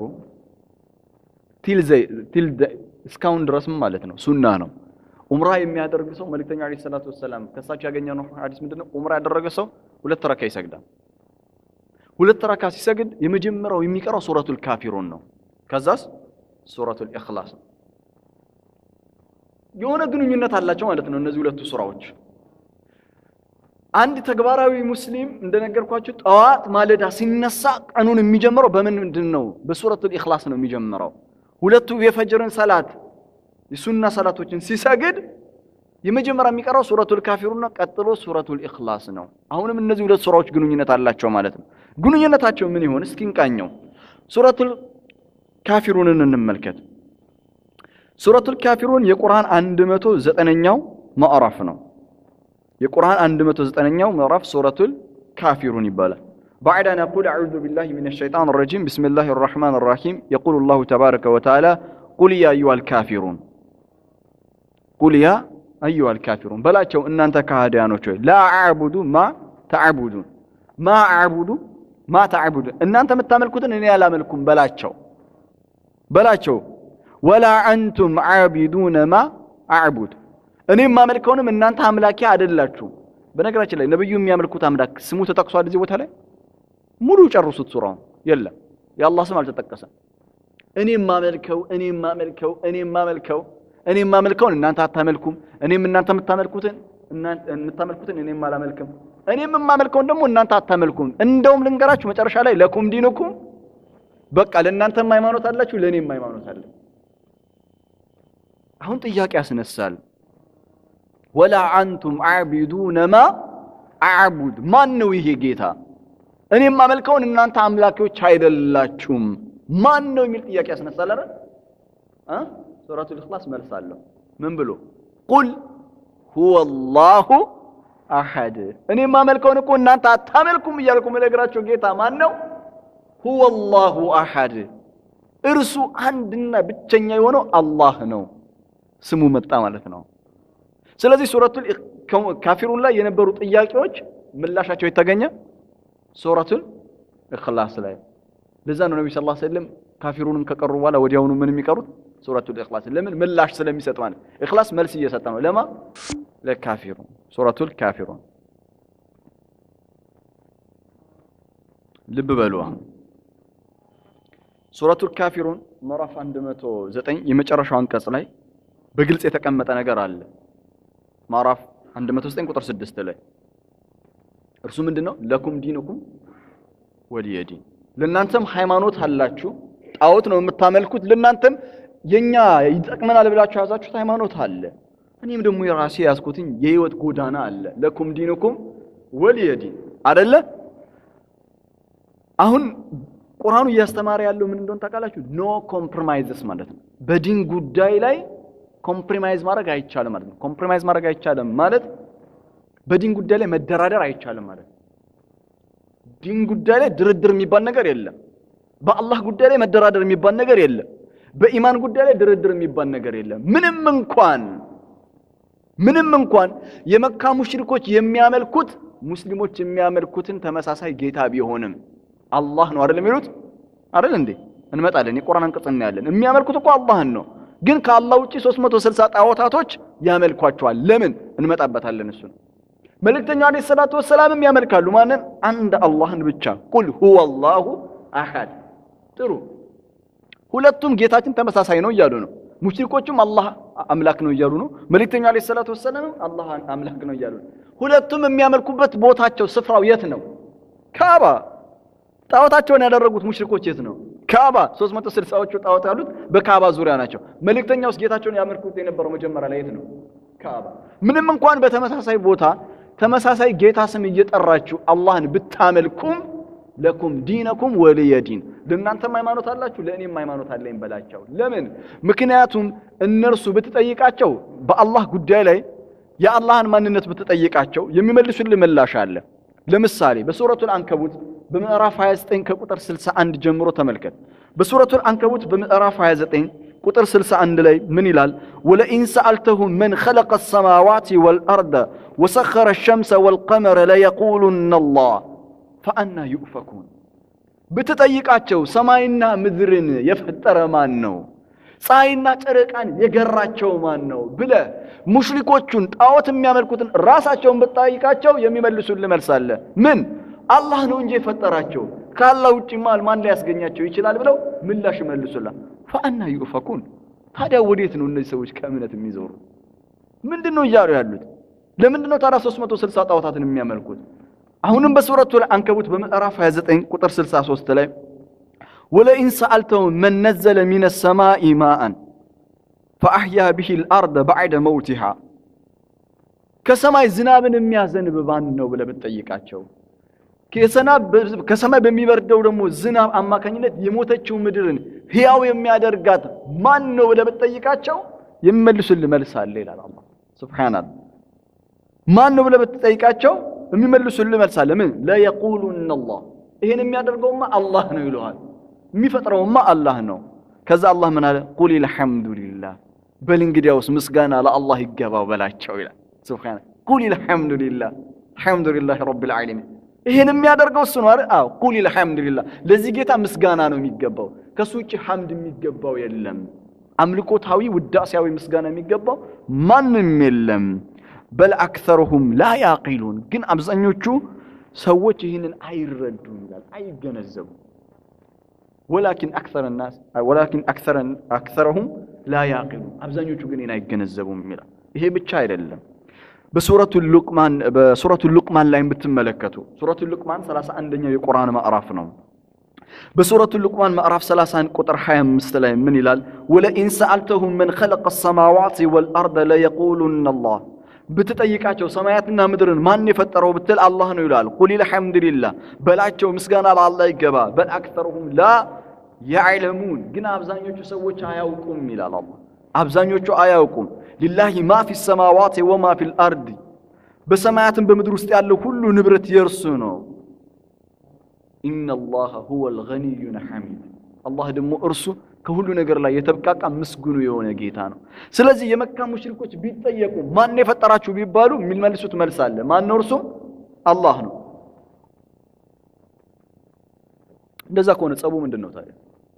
ቲል እስካሁን ድረስም ማለት ነው ሱና ነው። ኡምራ የሚያደርግ ሰው መልእክተኛው ዐለይሂ ሰላቱ ወሰላም ከሳቸው ያገኘነው ሐዲስ ምንድነው? ኡምራ ያደረገ ሰው ሁለት ረካ ይሰግዳል። ሁለት ረካ ሲሰግድ የመጀመሪያው የሚቀራው ሱረቱል ካፊሩን ነው። ከዛስ ሱረቱል ኢኽላስ ነው። የሆነ ግንኙነት አላቸው ማለት ነው እነዚህ ሁለቱ ሱራዎች። አንድ ተግባራዊ ሙስሊም እንደነገርኳችሁ ጠዋት ማለዳ ሲነሳ ቀኑን የሚጀምረው በምን ምንድን ነው? በሱረቱል ኢኽላስ ነው የሚጀምረው። ሁለቱ የፈጅርን ሰላት የሱና ሰላቶችን ሲሰግድ የመጀመሪያ የሚቀራው ሱረቱል ካፊሩና ቀጥሎ ሱረቱል ኢኽላስ ነው። አሁንም እነዚህ ሁለት ሱራዎች ግንኙነት አላቸው ማለት ነው። ግንኙነታቸው ምን ይሆን? እስኪ እንቃኘው። ሱረቱል ካፊሩንን እንመልከት። ሱረቱል ካፊሩን የቁርአን 109ኛው ማዕራፍ ነው። የቁርአን 109ኛው ምዕራፍ ሱረቱል ካፊሩን ይባላል። بعد أن أقول أعوذ بالله من الشيطان الرجيم بسم الله الرحمن الرحيم يقول الله تبارك وتعالى قل يا أيها الكافرون قل يا أيها الكافرون بلاቸው እናንተ ከሃዲያኖች ሆይ لا أعبد ما تعبدون ما أعبد ما تعبدون እናንተ የምታመልኩትን እኔ አላመልኩም በላቸው በላቸው ወላ አንቱም ዓቢዱነ ማ አዕቡድ እኔ የማመልከውንም እናንተ አምላኪ አይደላችሁ። በነገራችን ላይ ነብዩ የሚያመልኩት አምላክ ስሙ ተጠቅሷል እዚህ ቦታ ላይ ሙሉ ጨርሱት ሱራውን የለም የአላህ ስም አልተጠቀሰም። እኔ የማመልከው እኔ የማመልከው እኔ የማመልከው እኔ የማመልከውን እናንተ አታመልኩም፣ እኔም እናንተ የምታመልኩትን የምታመልኩትን እኔም አላመልክም፣ እኔም የማመልከውን ደግሞ እናንተ አታመልኩም። እንደውም ልንገራችሁ መጨረሻ ላይ ለኩም ዲኑኩም በቃ ለእናንተም ሃይማኖት አላችሁ፣ ለእኔም ሃይማኖት አለ። አሁን ጥያቄ ያስነሳል። ወላ አንቱም አዕቢዱነ ማ አዕቡድ ማን ነው ይሄ ጌታ? እኔ የማመልከውን እናንተ አምላኪዎች አይደላችሁም ማን ነው የሚል ጥያቄ ያስነሳል። አይደል እ ሱረቱል ኢኽላስ መልስ አለው። ምን ብሎ ቁል ሁወ አላሁ አሐድ እኔ የማመልከውን እኮ እናንተ አታመልኩም እያልኩ የምነግራቸው ጌታ ማን ነው? ሁወ አላሁ አሐድ እርሱ አንድና ብቸኛ የሆነው አላህ ነው። ስሙ መጣ ማለት ነው። ስለዚህ ሱረቱል ካፊሩን ላይ የነበሩ ጥያቄዎች ምላሻቸው የተገኘ ሱረቱል ኢኽላስ ላይ። ለዛ ነው ነቢ ሰለላሁ ዐለይሂ ወሰለም ካፊሩንም ከቀሩ በኋላ ወዲያውኑ ምን የሚቀሩት ሱረቱል ኢኽላስ። ለምን ምላሽ ስለሚሰጥ ማለት ኢኽላስ መልስ እየሰጠ ነው። ለማ ለካፊሩን ሱረቱል ካፊሩን። ልብ በሉ አሁን ሱረቱል ካፊሩን ምዕራፍ 109 የመጨረሻው አንቀጽ ላይ በግልጽ የተቀመጠ ነገር አለ። ምዕራፍ 109 ቁጥር 6 ላይ እርሱ ምንድነው? ለኩም ዲኑኩም ወሊየ ዲን፣ ለእናንተም ሃይማኖት አላችሁ። ጣዖት ነው የምታመልኩት፣ ለእናንተም የኛ ይጠቅመናል ብላችሁ የያዛችሁት ሃይማኖት አለ። እኔም ደግሞ የራሴ ያዝኩትኝ የህይወት ጎዳና አለ። ለኩም ዲኑኩም ወሊየ ዲን አደለ? አሁን ቁርአኑ እያስተማረ ያለው ምን እንደሆነ ታውቃላችሁ? ኖ ኮምፕሮማይዝስ ማለት ነው። በዲን ጉዳይ ላይ ኮምፕሮማይዝ ማድረግ አይቻልም ማለት ነው። ኮምፕሮማይዝ ማድረግ አይቻልም ማለት በዲን ጉዳይ ላይ መደራደር አይቻልም ማለት ነው። ዲን ጉዳይ ላይ ድርድር የሚባል ነገር የለም። በአላህ ጉዳይ ላይ መደራደር የሚባል ነገር የለም። በኢማን ጉዳይ ላይ ድርድር የሚባል ነገር የለም። ምንም እንኳን ምንም እንኳን የመካ ሙሽሪኮች የሚያመልኩት ሙስሊሞች የሚያመልኩትን ተመሳሳይ ጌታ ቢሆንም አላህ ነው አይደል የሚሉት አይደል እንዴ? እንመጣለን። የቁርአን አንቀጽ እናያለን። የሚያመልኩት እኮ አላህን ነው፣ ግን ከአላህ ውጪ 360 ጣዖታቶች ያመልኳቸዋል። ለምን? እንመጣበታለን። እሱ ነው መልእክተኛው አለይሂ ሰላቱ ወሰላምም ያመልካሉ። ማንን? አንድ አላህን ብቻ። ቁል ሁወ አላሁ አሐድ። ጥሩ ሁለቱም ጌታችን ተመሳሳይ ነው እያሉ ነው። ሙሽሪኮቹም አላህ አምላክ ነው እያሉ ነው። መልእክተኛው አለይሂ ሰላቱ ወሰላም አላህ አምላክ ነው እያሉ ነው። ሁለቱም የሚያመልኩበት ቦታቸው ስፍራው የት ነው? ካባ። ጣዖታቸውን ያደረጉት ሙሽሪኮች የት ነው? ካባ። 360ዎቹ ጣዖት ያሉት በካባ ዙሪያ ናቸው። መልእክተኛውስ ጌታቸውን ያመልኩት የነበረው መጀመሪያ ላይ የት ነው? ካባ። ምንም እንኳን በተመሳሳይ ቦታ ተመሳሳይ ጌታ ስም እየጠራችሁ አላህን ብታመልኩም ለኩም ዲነኩም ወልየ ዲን ለእናንተም ሃይማኖት አላችሁ ለእኔም ሃይማኖት አለኝ በላቸው። ለምን? ምክንያቱም እነርሱ ብትጠይቃቸው በአላህ ጉዳይ ላይ የአላህን ማንነት ብትጠይቃቸው የሚመልሱልህ ምላሽ አለ። ለምሳሌ በሱረቱል አንከቡት በምዕራፍ 29 ከቁጥር 61 ጀምሮ ተመልከት። በሱረቱል አንከቡት በምዕራፍ 29 ቁጥር 61 ላይ ምን ይላል? ወለኢን ሰአልተሁም መን ኸለቀ ሰማዋት ወልአርደ ወሰኸረ ሸምሰ ወልቀመረ ለየቁሉነ አላህ ፈአና ዩእፈኩን ብትጠይቃቸው ሰማይና ምድርን የፈጠረ ማን ነው? ፀሐይና ጨረቃን የገራቸው ማን ነው ብለ ሙሽሪኮቹን ጣዖት የሚያመልኩትን ራሳቸውን ብትጠይቃቸው የሚመልሱልህ መልስ አለ። ምን አላህ ነው እንጂ የፈጠራቸው ከአላህ ውጭ ማል ማን ሊያስገኛቸው ይችላል ብለው ምላሽ ይመልሱላል። ፈአና ዩእፈኩን ታዲያ ወዴት ነው እነዚህ ሰዎች ከእምነት የሚዞሩ? ምንድን ነው እያሉ ያሉት? ለምንድን ነው ታዲያ 360 ጣዖታትን የሚያመልኩት? አሁንም በሱረቱል አንከቡት በምዕራፍ 29 ቁጥር 63 ላይ ወለኢን ሰአልተሁም መን ነዘለ ሚነ ሰማኢ ማአን ፈአሕያ ብሂ ልአርደ ባዕደ መውቲሃ ከሰማይ ዝናብን የሚያዘንብ ማን ነው ብለህ ብትጠይቃቸው ከሰማይ በሚበርደው ደግሞ ዝናብ አማካኝነት የሞተችው ምድርን ሕያው የሚያደርጋት ማን ነው ብለህ ብትጠይቃቸው የሚመልሱልህ መልስ አለ ይላል አላህ ሱብሓነላህ። ማን ነው ብለህ ብትጠይቃቸው የሚመልሱልህ መልስ አለ። ምን ለየቁሉነ አላህ ይሄን የሚያደርገውማ አላህ ነው ይለዋል። የሚፈጥረውማ አላህ ነው። ከዛ አላህ ምን አለ? ቁል ልሐምዱሊላህ በል እንግዲያውስ ምስጋና ለአላህ ይገባው በላቸው ይላል። ሱብሓነ ቁል ልሐምዱሊላህ አልሐምዱሊላህ ረብል ዓለሚን ይሄን የሚያደርገው እሱ ነው አይደል? አዎ ቁል ልሐምዱሊላህ ለዚህ ጌታ ምስጋና ነው የሚገባው። ከሱ ውጭ ሐምድ የሚገባው የለም። አምልኮታዊ ውዳሴያዊ ምስጋና የሚገባው ማንም የለም። በል አክተሩሁም ላ ያቂሉን ግን አብዛኞቹ ሰዎች ይህንን አይረዱም ይላል፣ አይገነዘቡም። ወላኪን አክተረ ናስ ወላኪን አክተረሁም ላ ያቂሉን አብዛኞቹ ግን ይህን አይገነዘቡም ይላል። ይሄ ብቻ አይደለም። በሱረቱ ሉቅማን በሱረቱ ሉቅማን ላይ ብትመለከቱ ሱረቱ ሉቅማን 31ኛው የቁርአን ምዕራፍ ነው። በሱረቱ ሉቅማን ምዕራፍ 31 ቁጥር 25 ላይ ምን ይላል? ወለኢን ሰአልተሁም መን ኸለቀ ሰማዋት ወልአርደ ለየቁሉነ አላህ ብትጠይቃቸው ሰማያትና ምድርን ማን የፈጠረው ብትል አላህ ነው ይላል። ቁል አልሐምዱሊላህ በላቸው ምስጋና ለአላህ ይገባ። በል አክተሩሁም ላ ያዕለሙን ግን አብዛኞቹ ሰዎች አያውቁም ይላል አላህ። አብዛኞቹ አያውቁም። ሊላሂ ማ ፊ ሰማዋት ወማ ፊ ልአርድ በሰማያትን በምድር ውስጥ ያለው ሁሉ ንብረት የእርሱ ነው። ኢነላሃ ሁወ ልገኒዩን ሐሚድ አላህ ደግሞ እርሱ ከሁሉ ነገር ላይ የተብቃቃ ምስጉኑ የሆነ ጌታ ነው። ስለዚህ የመካ ሙሽሪኮች ቢጠየቁ ማን የፈጠራችሁ ቢባሉ የሚመልሱት መልስ አለ። ማን ነው? እርሱም አላህ ነው። እንደዛ ከሆነ ጸቡ ምንድን ነው ታዲያ?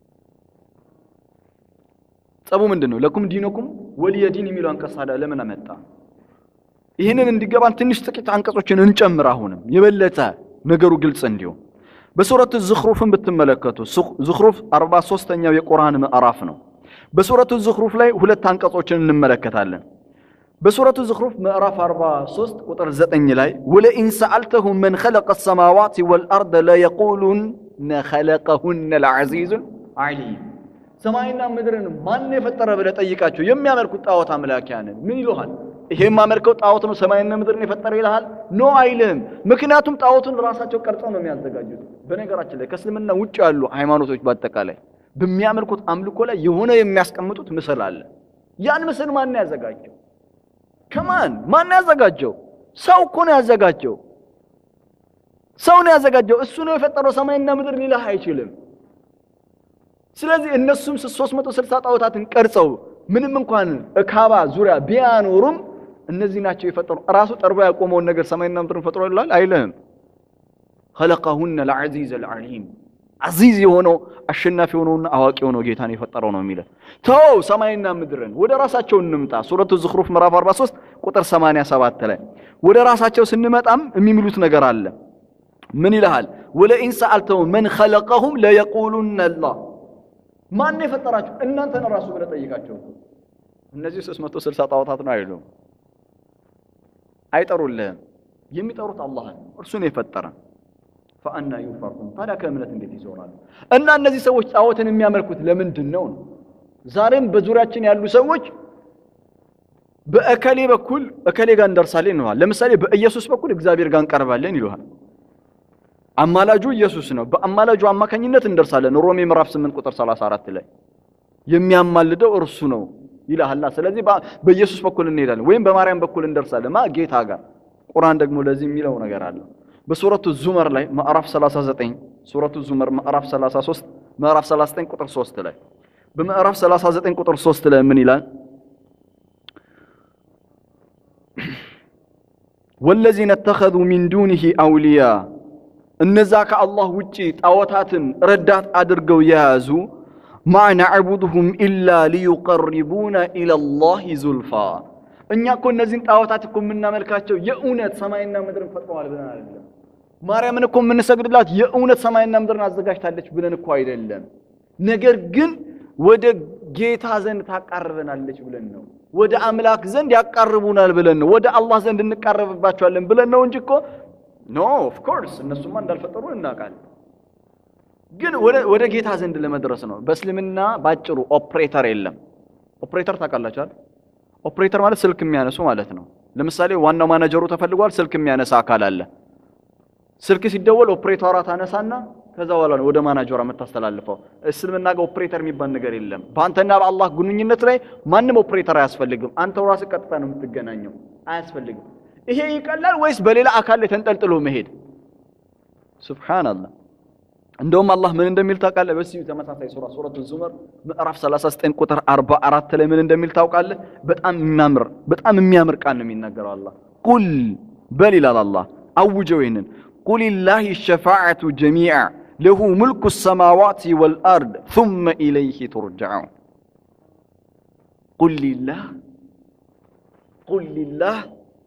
ጸቡ ምንድን ነው? ለኩም ዲኑኩም ወሊየ ዲን የሚለው አንቀጽ ታዲያ ለምን አመጣ? ይህንን እንዲገባን ትንሽ ጥቂት አንቀጾችን እንጨምር። አሁንም የበለጠ ነገሩ ግልጽ እንዲሆን በሱረቱ ዝኽሩፍን ብትመለከቱ ዝኽሩፍ 43ኛው የቁርአን ምዕራፍ ነው። በሱረቱ ዝኽሩፍ ላይ ሁለት አንቀጾችን እንመለከታለን። በሱረቱ ዝኽሩፍ ምዕራፍ 43 ቁጥር 9 ላይ ወለኢን ሰአልተሁም መን ኸለቀ ሰማዋት ወልአርደ ለየቁሉነ ኸለቀሁነ ልዐዚዙን ዓሊም ሰማይና ምድርን ማን የፈጠረ ብለህ ጠይቃቸው የሚያመልኩት ጣዖት አምላኪያንን ምን ይሉሃል? ይሄ የማመልከው ጣዖት ነው ሰማይና ምድርን የፈጠረ ይልሃል? ኖ አይልህም። ምክንያቱም ጣዖቱን ራሳቸው ቀርጸው ነው የሚያዘጋጁት። በነገራችን ላይ ከእስልምና ውጭ ያሉ ሃይማኖቶች በአጠቃላይ በሚያመልኩት አምልኮ ላይ የሆነ የሚያስቀምጡት ምስል አለ። ያን ምስል ማን ያዘጋጀው? ከማን ማን ያዘጋጀው? ሰው እኮ ነው ያዘጋጀው። ሰው ነው ያዘጋጀው። እሱ ነው የፈጠረው ሰማይና ምድር ሊልህ አይችልም። ስለዚህ እነሱም 360 ጣዖታትን ቀርጸው ምንም እንኳን እካባ ዙሪያ ቢያኖሩም እነዚህ ናቸው የፈጠሩ። ራሱ ጠርቦ ያቆመውን ነገር ሰማይና ምድርን ፈጥሮ ይላል አይልህም። ኸለቀሁነ ለዐዚዝ አልዓሊም አዚዝ የሆነው አሸናፊ የሆነውና አዋቂ የሆነው ጌታን የፈጠረው ነው የሚለ ተው ሰማይና ምድርን ወደ ራሳቸው እንምጣ። ሱረቱ ዝኽሩፍ ምዕራፍ 43 ቁጥር 87 ላይ ወደ ራሳቸው ስንመጣም የሚሚሉት ነገር አለ። ምን ይልሃል? ወለኢን ሰአልተሁም መን ኸለቀሁም ለየቁሉነ አላህ ማን የፈጠራችሁ እናንተን ራሱ ብለህ ጠይቃቸው። እነዚህ 360 ጣዖታት ነው አይሉም፣ አይጠሩልህም። የሚጠሩት አላህን እርሱን የፈጠረ ፈአና ዩፈርቁን። ታዲያ ከእምነት እንዴት ይዞራሉ? እና እነዚህ ሰዎች ጣዖትን የሚያመልኩት ለምንድን ነው ነው? ዛሬም በዙሪያችን ያሉ ሰዎች በእከሌ በኩል እከሌ ጋር እንደርሳለን ይለዋል። ለምሳሌ በኢየሱስ በኩል እግዚአብሔር ጋር እንቀርባለን ይለዋል። አማላጁ ኢየሱስ ነው። በአማላጁ አማካኝነት እንደርሳለን። ሮሜ ምዕራፍ 8 ቁጥር 34 ላይ የሚያማልደው እርሱ ነው ይልሃላ። ስለዚህ በኢየሱስ በኩል እንሄዳለን ወይም በማርያም በኩል እንደርሳለን ማ ጌታ ጋር። ቁርአን ደግሞ ለዚህ የሚለው ነገር አለ። በሱረቱ ዙመር ላይ ምዕራፍ 39 ሱረቱ ዙመር ምዕራፍ 33 ምዕራፍ 39 ቁጥር 3 ላይ በምዕራፍ 39 ቁጥር 3 ላይ ምን ይላል? ወለዚነ ተኸዙ ሚን ዱኒሂ አውሊያ እነዛ ከአላህ ውጪ ጣዖታትን ረዳት አድርገው የያዙ ማ ነዕቡድሁም ኢላ ሊዩቀርቡና ኢለላሂ ዙልፋ እኛ እኮ እነዚህን ጣዖታት እኮ የምናመልካቸው የእውነት ሰማይና ምድርን ፈጥረዋል ብለን አይደለም። ማርያምን እኮ የምንሰግድላት የእውነት ሰማይና ምድርን አዘጋጅታለች ብለን እኮ አይደለም። ነገር ግን ወደ ጌታ ዘንድ ታቃርበናለች ብለን ነው። ወደ አምላክ ዘንድ ያቃርቡናል ብለን ነው። ወደ አላህ ዘንድ እንቃረብባቸዋለን ብለን ነው እንጂ እኮ ኖ ኦፍ ኮርስ እነሱማ እንዳልፈጠሩ እናውቃለን። ግን ወደ ጌታ ዘንድ ለመድረስ ነው። በእስልምና ባጭሩ ኦፕሬተር የለም። ኦፕሬተር ታውቃላችኋል? ኦፕሬተር ማለት ስልክ የሚያነሱ ማለት ነው። ለምሳሌ ዋናው ማናጀሩ ተፈልጓል፣ ስልክ የሚያነሳ አካል አለ። ስልክ ሲደወል ኦፕሬተሯ ታነሳና ከዛ በኋላ ነው ወደ ማናጀሯ የምታስተላልፈው። እስልምና ጋር ኦፕሬተር የሚባል ነገር የለም። በአንተና በአላህ ግንኙነት ላይ ማንም ኦፕሬተር አያስፈልግም። አንተው ራስህ ቀጥታ ነው የምትገናኘው። አያስፈልግም። ይሄ ይቀላል ወይስ በሌላ አካል ላይ ተንጠልጥሎ መሄድ? ሱብሃንአላህ። እንደውም አላህ ምን እንደሚል ታውቃለህ? በዚህ ተመሳሳይ ሱራ ሱረቱ ዙመር ምዕራፍ 39 ቁጥር 44 ላይ ምን እንደሚል ታውቃለህ? በጣም የሚያምር በጣም የሚያምር ቃል ነው የሚናገረው አላህ። ቁል በል ይላል አላህ አውጀው ይህንን ቁል ላሂ ሸፋዓቱ ጀሚዓ ለሁ ሙልኩ ሰማዋት ወልአርድ ثመ ኢለይህ ቱርጀዑን ቁል ሊላህ ቁል ሊላህ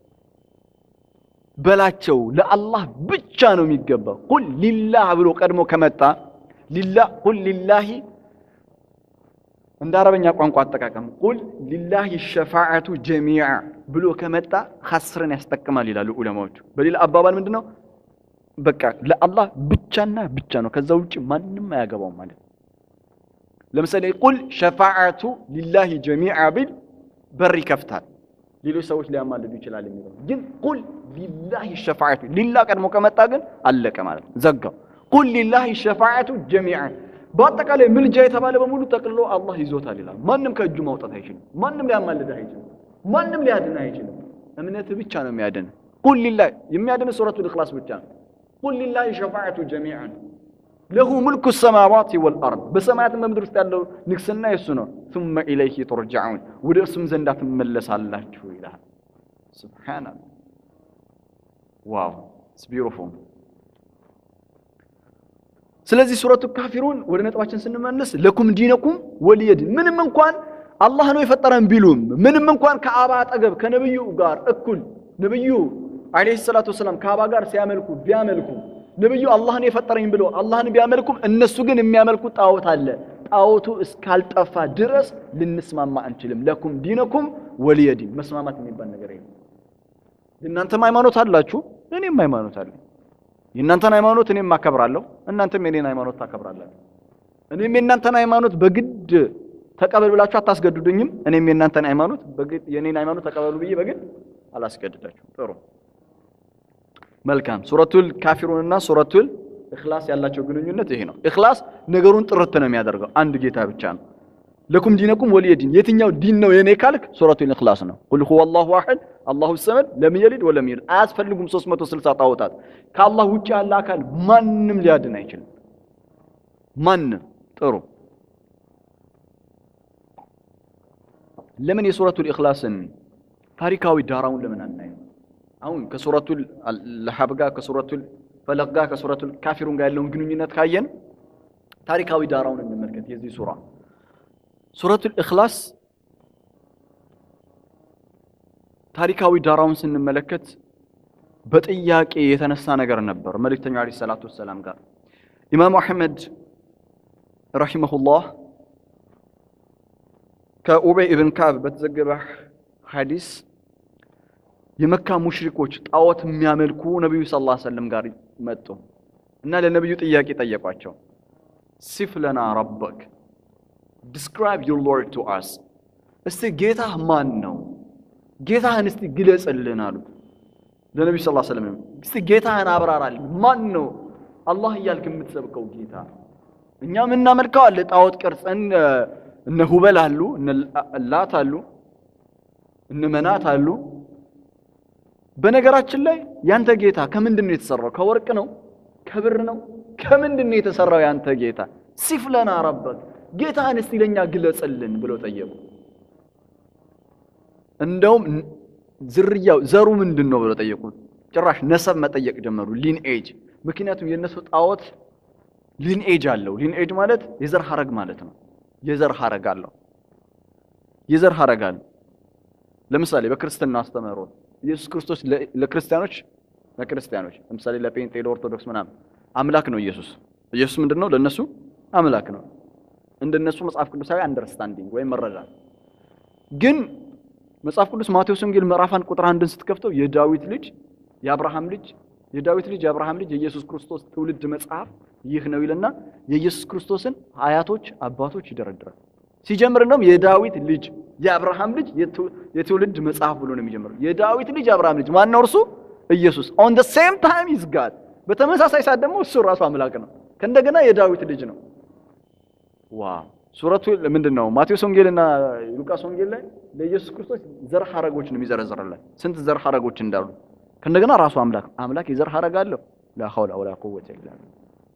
በላቸው ለአላህ ብቻ ነው የሚገባው። ቁል ሊላህ ብሎ ቀድሞ ከመጣ ሊላህ ቁል ሊላሂ እንደ አረበኛ ቋንቋ አጠቃቀም ቁል ሊላሂ ሸፋዓቱ ጀሚዓ ብሎ ከመጣ ሐስርን ያስጠቅማል ይላሉ ዑለማዎቹ። በሌላ አባባል ምንድን ነው? በቃ ለአላህ ብቻና ብቻ ነው፣ ከዛ ውጭ ማንም አያገባውም ማለት ነው። ለምሳሌ ቁል ሸፋዓቱ ሊላሂ ጀሚዓ ቢል በር ይከፍታል። ሌሎች ሰዎች ሊያማልዱ ይችላል የሚለው ግን ቁል ሊላሂ ሸፋዓቱ ሊላ ቀድሞ ከመጣ ግን አለቀ ማለት ነው፣ ዘጋው። ቁል ሊላሂ ሸፋዓቱ ጀሚዓ በአጠቃላይ ምልጃ የተባለ በሙሉ ጠቅልሎ አላህ ይዞታል ይላል። ማንም ከእጁ ማውጣት አይችልም። ማንም ሊያማልድህ አይችልም። ማንም ሊያድንህ አይችልም። እምነትህ ብቻ ነው የሚያድን። ቁል ሊላህ የሚያድን ሱረቱል ኢኽላስ ብቻ ነው። ቁል ሊላሂ ሸፋዓቱ ጀሚዓን ለሁ ሙልኩ ሰማዋት ወልአርድ በሰማያትን በምድር ውስጥ ያለው ንግስና የሱ ነው። ثመ ኢለይህ ቱርጀዑን ወደ እርሱም ዘንዳ ትመለሳላችሁ ይላል። ሱብሓነላህ ዋው ስቢሩፉም ስለዚህ ሱረቱ ካፊሩን ወደ ነጥባችን ስንመለስ ለኩም ዲነኩም ወሊየዲን ምንም እንኳን አላህ ነው የፈጠረን ቢሉም ምንም እንኳን ከአባ አጠገብ ከነብዩ ጋር እኩል ነብዩ አለይሂ ሰላቱ ወሰላም ከአባ ጋር ሲያመልኩ ቢያመልኩ ነብዩ አላህን የፈጠረኝ ብሎ አላህን ቢያመልኩም እነሱ ግን የሚያመልኩት ጣዖት አለ። ጣዖቱ እስካልጠፋ ድረስ ልንስማማ አንችልም። ለኩም ዲነኩም ወሊየዲን መስማማት የሚባል ነገር የለም። እናንተም ሃይማኖት አላችሁ፣ እኔም ሃይማኖት አለኝ። የእናንተን ሃይማኖት እኔም አከብራለሁ፣ እናንተም የኔን ሃይማኖት ታከብራላችሁ። እኔም የእናንተን ሃይማኖት በግድ ተቀበል ብላችሁ አታስገድዱኝም። እኔም የእናንተን ሃይማኖት በግድ የኔን ሃይማኖት ተቀበሉ ብዬ በግድ አላስገድዳችሁም። ጥሩ መልካም። ሱረቱል ካፊሩንና ሱረቱል ኢኽላስ ያላቸው ግንኙነት ይሄ ነው። ኢኽላስ ነገሩን ጥርት ነው የሚያደርገው። አንድ ጌታ ብቻ ነው። ለኩም ዲነኩም ወሊየ ዲን። የትኛው ዲን ነው የኔ ካልክ ሱረቱል ኢኽላስ ነው። ቁል ሁወ አላሁ አሐድ አላሁ ሰመድ ለም የሊድ ወለም ዩለድ። አያስፈልጉም 360 ጣዖታት። ከአላህ ውጭ ያለ አካል ማንም ሊያድን አይችልም። ማንም ጥሩ ለምን የሱረቱል ኢኽላስን ታሪካዊ ዳራውን ለምን አናየው? አሁን ከሱረቱል ለሐብ ጋር ከሱረቱል ፈለቅ ጋር ከሱረቱል ካፊሩን ጋር ያለውን ግንኙነት ካየን ታሪካዊ ዳራውን እንመልከት። የዚህ ሱራ ሱረቱል ኢኽላስ ታሪካዊ ዳራውን ስንመለከት በጥያቄ የተነሳ ነገር ነበር። መልእክተኛው ዓለይሂ ሰላቱ ወሰላም ጋር ኢማሙ አሕመድ ረሂመሁላህ ከኡበይ ኢብን ካዕብ በተዘገበ ሐዲስ የመካ ሙሽሪኮች ጣዖት የሚያመልኩ ነቢዩ ሰለላሁ ዐለይሂ ወሰለም ጋር መጡ እና ለነቢዩ ጥያቄ ጠየቋቸው። ሲፍ ለና ረበክ ዲስክራይብ ዩር ሎርድ ቱ አስ፣ እስቲ ጌታህ ማን ነው? ጌታህን እስቲ ግለጽልን አሉት ለነቢዩ ሰለላሁ ዐለይሂ ወሰለም። እስቲ ጌታህን አብራራልን። ማን ነው አላህ እያልክ የምትሰብከው ጌታ? እኛ የምናመልከው አለ ጣዖት ቀርጸን እነ ሁበል አሉ፣ እነ ላት አሉ፣ እነ መናት አሉ። በነገራችን ላይ ያንተ ጌታ ከምንድን ነው የተሰራው? ከወርቅ ነው? ከብር ነው? ከምንድን ነው የተሰራው ያንተ ጌታ? ሲፍ ለና ረበክ ጌታህን እስቲ ለኛ ግለጽልን ብለው ጠየቁ። እንደውም ዝርያው ዘሩ ምንድን ነው ብለው ጠየቁ። ጭራሽ ነሰብ መጠየቅ ጀመሩ፣ ሊን ኤጅ። ምክንያቱም የእነሱ ጣዖት ሊን ኤጅ አለው። ሊን ኤጅ ማለት የዘር ሐረግ ማለት ነው። የዘር ሐረግ አለው። የዘር ሐረግ አለው። ለምሳሌ በክርስትና አስተምህሮ ኢየሱስ ክርስቶስ ለክርስቲያኖች ለክርስቲያኖች ለምሳሌ ለጴንጤ ለኦርቶዶክስ ምናምን አምላክ ነው ኢየሱስ። ኢየሱስ ምንድን ነው? ለእነሱ አምላክ ነው። እንደነሱ መጽሐፍ ቅዱሳዊ አንደርስታንዲንግ ወይም መረዳት። ግን መጽሐፍ ቅዱስ ማቴዎስ ወንጌል ምዕራፍ አንድ ቁጥር አንድን ስትከፍተው የዳዊት ልጅ የአብርሃም ልጅ የዳዊት ልጅ የአብርሃም ልጅ የኢየሱስ ክርስቶስ ትውልድ መጽሐፍ ይህ ነው ይልና የኢየሱስ ክርስቶስን አያቶች አባቶች ይደረድራል። ሲጀምር እንደውም የዳዊት ልጅ የአብርሃም ልጅ የትውልድ መጽሐፍ ብሎ ነው የሚጀምረው። የዳዊት ልጅ የአብርሃም ልጅ ማን ነው? እርሱ ኢየሱስ። ኦን ደ ሴም ታይም ኢዝ ጋድ። በተመሳሳይ ሰዓት ደግሞ እሱ ራሱ አምላክ ነው። ከእንደገና የዳዊት ልጅ ነው። ዋው! ሱረቱ ምንድን ነው? ማቴዎስ ወንጌልና ሉቃስ ወንጌል ላይ ለኢየሱስ ክርስቶስ ዘር ሐረጎች ነው የሚዘረዝርለት ስንት ዘር ሐረጎች እንዳሉ። ከእንደገና ራሱ አምላክ አምላክ የዘር ሐረግ አለው። ላ ሐውለ ወላ ቁወተ ኢላ ቢላህ።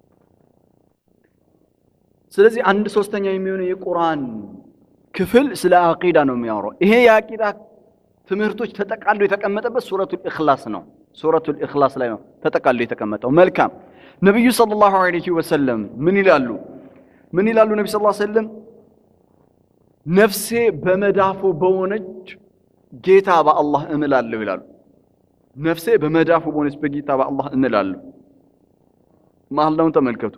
ስለዚህ አንድ ሶስተኛ የሚሆነው የቁርአን ክፍል ስለ አቂዳ ነው የሚያወራው። ይሄ የአቂዳ ትምህርቶች ተጠቃሎ የተቀመጠበት ሱረቱል ኢኽላስ ነው። ሱረቱል ኢኽላስ ላይ ነው ተጠቃሎ የተቀመጠው። መልካም ነቢዩ ሰለላሁ ዐለይሂ ወሰለም ምን ይላሉ? ምን ይላሉ? ነቢ ሰለላሁ ዐለይሂ ወሰለም ነፍሴ በመዳፉ በሆነች ጌታ በአላህ እምላለሁ ይላሉ። ነፍሴ በመዳፉ በሆነች በጌታ በአላህ እምላለሁ። መሐላውን ተመልከቱ።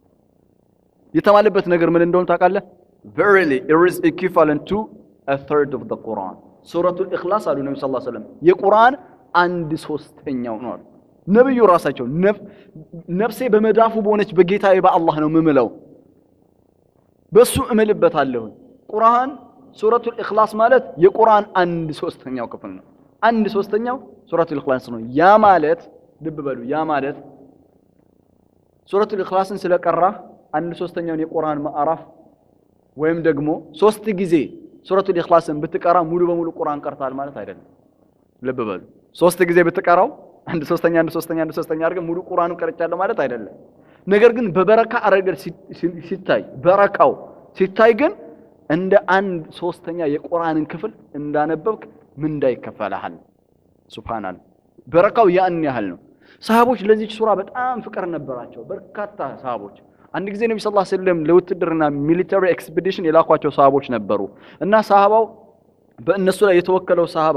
የተባለበት ነገር ምን እንደሆነ ታውቃለህ? verily it is equivalent to a third of the Quran ሱረቱል ኢኽላስ አሉ ነቢ ሰለላሁ ዐለይሂ ወሰለም የቁርአን አንድ ሶስተኛው ነው አሉ ነብዩ ራሳቸው። ነፍሴ በመዳፉ በሆነች በጌታዬ በአላህ ነው ምምለው፣ በሱ እምልበታለሁ። ቁርአን ሱረቱል ኢኽላስ ማለት የቁርአን አንድ ሶስተኛው ክፍል ነው። አንድ ሶስተኛው ሱረቱል ኢኽላስ ነው። ያ ማለት ልብ በሉ፣ ያ ማለት ሱረቱል ኢኽላስን ስለቀራህ አንድ ሶስተኛውን የቁርአን ማዕራፍ ወይም ደግሞ ሶስት ጊዜ ሱረቱል ኢኽላስን ብትቀራ ሙሉ በሙሉ ቁርአን ቀርታል ማለት አይደለም። ልብ በሉ። ሶስት ጊዜ ብትቀራው አንድ ሶስተኛ አንድ ሶስተኛ አንድ ሶስተኛ አድርገን ሙሉ ቁርአኑን ቀርቻለሁ ማለት አይደለም። ነገር ግን በበረካ ረገድ ሲታይ በረካው ሲታይ ግን እንደ አንድ ሶስተኛ የቁርአንን ክፍል እንዳነበብክ ምንዳ ይከፈልሃል። ሱብሃንአላህ በረካው ያን ያህል ነው። ሰሃቦች ለዚች ሱራ በጣም ፍቅር ነበራቸው። በርካታ ሰሃቦች አንድ ጊዜ ነቢ ሰለላሁ ዐለይሂ ወሰለም ለውትድርና ሚሊተሪ ኤክስፒዲሽን የላኳቸው ሰሃቦች ነበሩ እና ሰሃባው በእነሱ ላይ የተወከለው ሰሃባ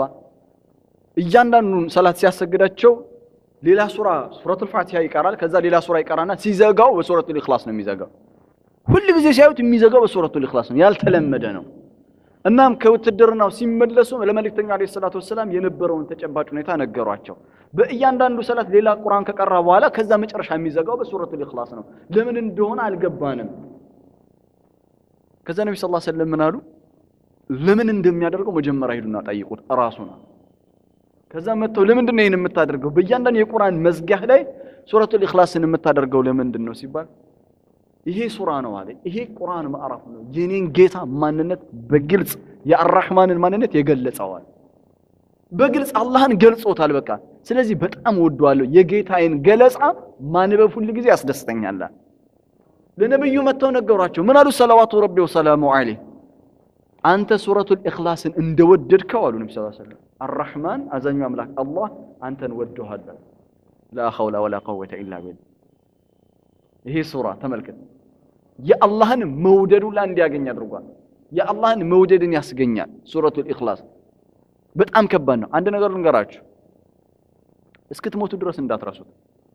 እያንዳንዱን ሰላት ሲያሰግዳቸው ሌላ ሱራ ሱረቱል ፋቲሃ ይቀራል። ከዛ ሌላ ሱራ ይቀራና ሲዘጋው በሱረቱል ኢኽላስ ነው የሚዘጋው። ሁል ጊዜ ሲያዩት የሚዘጋው በሱረቱል ኢኽላስ ነው። ያልተለመደ ነው። እናም ከውትድርናው ሲመለሱ ለመልእክተኛው ዓለይሂ ሰላቱ ወሰላም የነበረውን ተጨባጭ ሁኔታ ነገሯቸው። በእያንዳንዱ ሰላት ሌላ ቁርአን ከቀራ በኋላ ከዛ መጨረሻ የሚዘጋው በሱረቱል ኢኽላስ ነው። ለምን እንደሆነ አልገባንም። ከዛ ነቢ ስ ሰለም ምን አሉ? ለምን እንደሚያደርገው መጀመሪያ ሂዱና ጠይቁት እራሱ ነው። ከዛ መጥተው ለምንድን ነው ይህን የምታደርገው? በእያንዳንዱ የቁርአን መዝጊያ ላይ ሱረቱል ኢኽላስን የምታደርገው ለምንድን ነው ሲባል ይሄ ሱራ ነው አለ። ይሄ ቁርአን ምዕራፍ ነው የኔን ጌታ ማንነት በግልጽ የአራህማንን ማንነት የገለጸዋል። በግልጽ አላህን ገልጾታል። በቃ ስለዚህ በጣም ወደዋለሁ። የጌታዬን ገለጻ ማንበብ ሁል ጊዜ ያስደስተኛል። ለነብዩ መጥተው ነገሯቸው። ምን አሉ? ሰለዋቱ ረቢ ወሰላሙ ዐለይህ አንተ ሱረቱል ኢኽላስን እንደወደድከው አሉ ነቢ ስ ሰለም አራሕማን አዛኙ አምላክ አላህ አንተን ወደዋል። ላ ሐውለ ወላ ቀወተ ኢላ ቢላህ። ይሄ ሱራ ተመልከት፣ የአላህን መውደዱ ላይ እንዲያገኝ አድርጓል። የአላህን መውደድን ያስገኛል። ሱረቱል ኢኽላስ በጣም ከባድ ነው። አንድ ነገር ልንገራችሁ፣ እስክትሞቱ ድረስ እንዳትረሱት።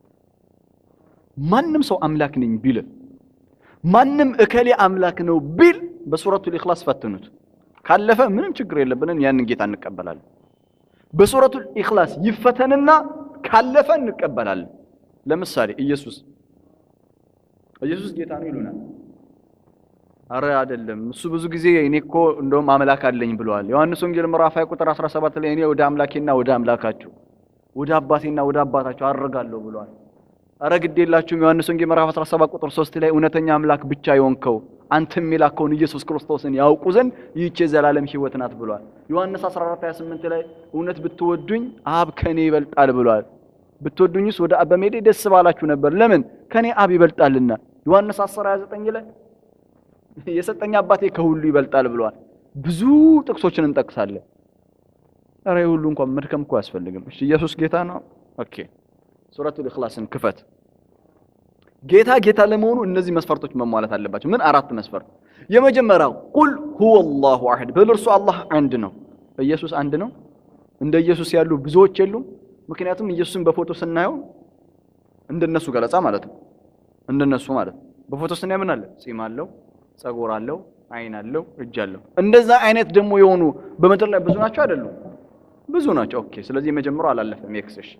ማንም ሰው አምላክ ነኝ ቢል ማንም እከሌ አምላክ ነው ቢል በሱረቱል ኢኽላስ ፈትኑት። ካለፈ ምንም ችግር የለብንም፣ ያንን ጌታ እንቀበላለን። በሱረቱል ኢኽላስ ይፈተንና ካለፈ እንቀበላለን። ለምሳሌ ኢየሱስ ኢየሱስ ጌታ ነው ይሉናል። አረ አይደለም፣ እሱ ብዙ ጊዜ እኔ እኮ እንደውም አምላክ አለኝ ብለዋል። ዮሐንስ ወንጌል ምዕራፍ 20 ቁጥር 17 ላይ እኔ ወደ አምላኬና ወደ አምላካችሁ ወደ አባቴና ወደ አባታችሁ አድርጋለሁ ብለዋል። አረ ግድ የላችሁም ዮሐንስ ወንጌል ምዕራፍ 17 ቁጥር 3 ላይ እውነተኛ አምላክ ብቻ የሆንከው አንተም የላከውን ኢየሱስ ክርስቶስን ያውቁ ዘንድ ይህች የዘላለም ሕይወት ናት ብሏል። ዮሐንስ 14 28 ላይ እውነት ብትወዱኝ አብ ከኔ ይበልጣል ብሏል። ብትወዱኝስ ወደ አብ በመሄዴ ደስ ባላችሁ ነበር፣ ለምን ከኔ አብ ይበልጣልና። ዮሐንስ 10 29 ላይ የሰጠኝ አባቴ ከሁሉ ይበልጣል ብሏል። ብዙ ጥቅሶችን እንጠቅሳለን። ኧረ ሁሉ እንኳን መድከም እኮ አያስፈልግም። እሺ ኢየሱስ ጌታ ነው። ኦኬ ሱረቱል ኢኽላስን ክፈት። ጌታ ጌታ ለመሆኑ እነዚህ መስፈርቶች መሟላት አለባቸው። ምን አራት መስፈርት። የመጀመሪያው ቁል ሁወ አላሁ አሐድ፣ በል እርሱ አላህ አንድ ነው። ኢየሱስ አንድ ነው። እንደ ኢየሱስ ያሉ ብዙዎች የሉም። ምክንያቱም ኢየሱስን በፎቶ ስናየው እንደነሱ ገለጻ ማለት ነው። እንደነሱ ማለት ነው። በፎቶ ስናየው ምን አለ? ጺም አለው፣ ጸጉር አለው፣ አይን አለው፣ እጅ አለው። እንደዛ አይነት ደግሞ የሆኑ በምድር ላይ ብዙ ናቸው አይደሉም? ብዙ ናቸው። ኦኬ ስለዚህ የመጀመሪያው አላለፈም። ኤክስሽ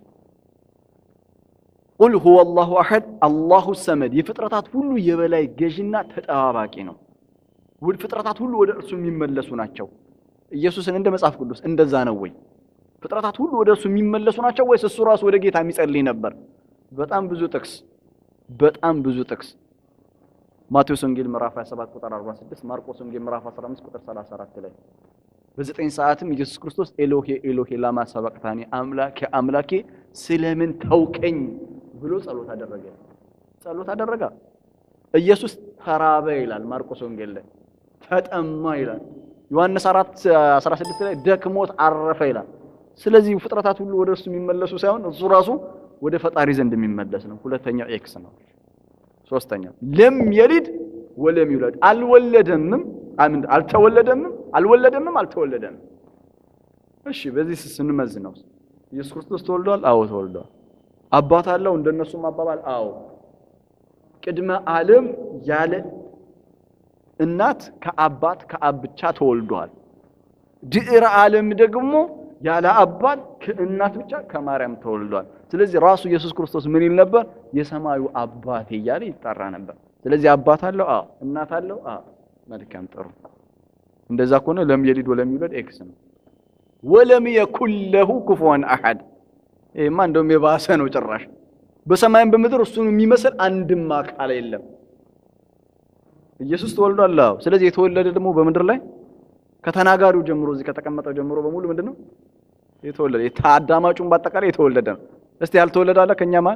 ቁል ሁወ አላሁ አሐድ አላሁ ሰመድ የፍጥረታት ሁሉ የበላይ ገዥና ተጠባባቂ ነው። ፍጥረታት ሁሉ ወደ እርሱ የሚመለሱ ናቸው። ኢየሱስን እንደ መጽሐፍ ቅዱስ እንደዛ ነው ወይ? ፍጥረታት ሁሉ ወደ እርሱ የሚመለሱ ናቸው ወይስ እሱ ራሱ ወደ ጌታ የሚጸልይ ነበር? በጣም ብዙ ጥቅስ በጣም ብዙ ጥቅስ ማቴዎስ ወንጌል ምዕራፍ 27 ቁጥር 46፣ ማርቆስ ወንጌል ምዕራፍ 15 ቁጥር 34 ላይ በዘጠኝ ሰዓትም ኢየሱስ ክርስቶስ ኤሎሄ ኤሎሄ ላማ ሰበቅታኒ አምላኬ አምላኬ ስለምን ተውቀኝ ብሎ ጸሎት አደረገ። ጸሎት አደረጋ። ኢየሱስ ተራበ ይላል ማርቆስ ወንጌል ላይ፣ ተጠማ ይላል። ዮሐንስ 4 16 ላይ ደክሞት አረፈ ይላል። ስለዚህ ፍጥረታት ሁሉ ወደ እርሱ የሚመለሱ ሳይሆን እሱ ራሱ ወደ ፈጣሪ ዘንድ የሚመለስ ነው። ሁለተኛው ኤክስ ነው። ሶስተኛው ለም የሊድ ወለም ይውለድ አልወለደምም፣ አልተወለደምም፣ አልወለደምም፣ አልተወለደምም። እሺ በዚህ ስንመዝነው ኢየሱስ ክርስቶስ ተወልዷል? አዎ ተወልዷል። አባት አለው እንደነሱም አባባል አዎ። ቅድመ ዓለም ያለ እናት ከአባት ከአብ ብቻ ተወልዷል። ድዕረ ዓለም ደግሞ ያለ አባት ከእናት ብቻ ከማርያም ተወልዷል። ስለዚህ ራሱ ኢየሱስ ክርስቶስ ምን ይል ነበር? የሰማዩ አባቴ እያለ ይጠራ ነበር። ስለዚህ አባት አለው? አዎ። እናት አለው? አዎ። መልካም ጥሩ። እንደዛ ከሆነ ለም የሊድ ወለም ይውለድ ኤክስ ነው። ወለም የኩን ለሁ ኩፉወን አሐድ። ይሄማ እንደውም የባሰ ነው ጭራሽ። በሰማይም በምድር እሱን የሚመስል አንድም አካል የለም። ኢየሱስ ተወልዷል። አዎ። ስለዚህ የተወለደ ደግሞ በምድር ላይ ከተናጋሪው ጀምሮ እዚህ ከተቀመጠው ጀምሮ በሙሉ ምንድን ነው የተወለደ አዳማጩን በአጠቃላይ የተወለደ ነው። እስቲ ያልተወለደ አለ ከኛ ማን?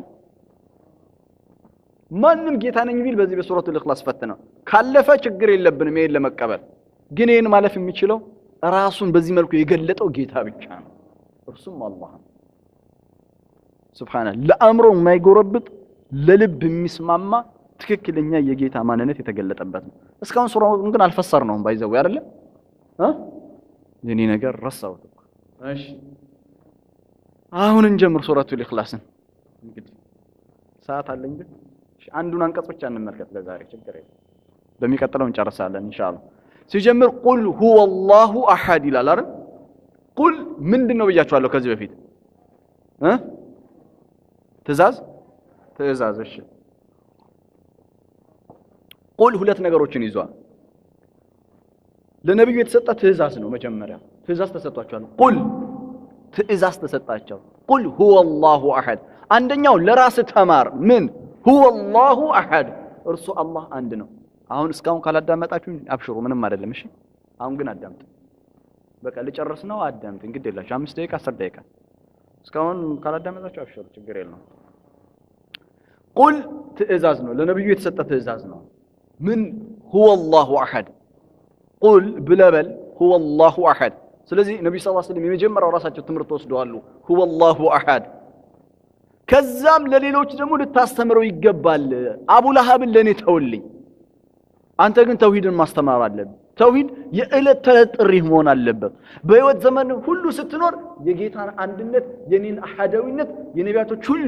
ማንም ጌታ ነኝ ቢል በዚህ በሱረቱል ኢኽላስ ፈትነው ካለፈ ችግር የለብንም ይሄን ለመቀበል። ግን ይህን ማለፍ የሚችለው ራሱን በዚህ መልኩ የገለጠው ጌታ ብቻ ነው። እርሱም አላህ ነው። ሱብሃነላህ ለአእምሮ የማይጎረብጥ ለልብ የሚስማማ ትክክለኛ የጌታ ማንነት የተገለጠበት ነው። እስካሁን ሱራውን ግን አልፈሰር ነው ባይዘው አይደለ እ የኔ ነገር ረሳሁት እኮ። እሺ አሁን እንጀምር ሱረቱል ኢኽላስን። እንግዲህ ሰዓት አለኝ ግን እሺ አንዱን አንቀጽ ብቻ እንመልከት ለዛሬ ችግር የለም። በሚቀጥለው እንጨርሳለን ኢንሻአላህ። ሲጀምር ቁል ሁወ አላሁ አሐድ ይላል አይደል? ቁል ምንድን ነው ብያችኋለሁ ከዚህ በፊት እ ትእዛዝ ትእዛዝ። እሺ ቁል ሁለት ነገሮችን ይዟል። ለነቢዩ የተሰጠ ትእዛዝ ነው። መጀመሪያ ትእዛዝ ተሰጥቷቸዋል። ቁል ትእዛዝ ተሰጣቸው። ቁል ሁወ አላሁ አሐድ። አንደኛው ለራስ ተማር። ምን ሁወ አላሁ አሐድ፣ እርሱ አላህ አንድ ነው። አሁን እስካሁን ካላዳመጣችሁ አብሽሩ፣ ምንም አይደለም። እሺ አሁን ግን አዳምጥ። በቃ ልጨርስ ነው። አዳምጥ። እንግዲህ የላችሁ አምስት ደቂቃ አስር ደቂቃ እስካሁን ካላዳመጣችሁ አብሽሩ፣ ችግር የለውም። ቁል ትእዛዝ ነው፣ ለነቢዩ የተሰጠ ትእዛዝ ነው። ምን ሁወ አላሁ አሐድ ቁል ብለበል ሁወ አላሁ አሐድ። ስለዚህ ነቢዩ ስ ስለም የመጀመሪያው ራሳቸው ትምህርት ወስደዋሉ። ሁወ አላሁ አሐድ። ከዛም ለሌሎች ደግሞ ልታስተምረው ይገባል። አቡ ለሃብን ለእኔ ተውልኝ፣ አንተ ግን ተውሂድን ማስተማር አለብህ። ተውሂድ የዕለት ተዕለት ጥሪህ መሆን አለበት። በሕይወት ዘመን ሁሉ ስትኖር የጌታን አንድነት፣ የኔን አሐዳዊነት፣ የነቢያቶች ሁሉ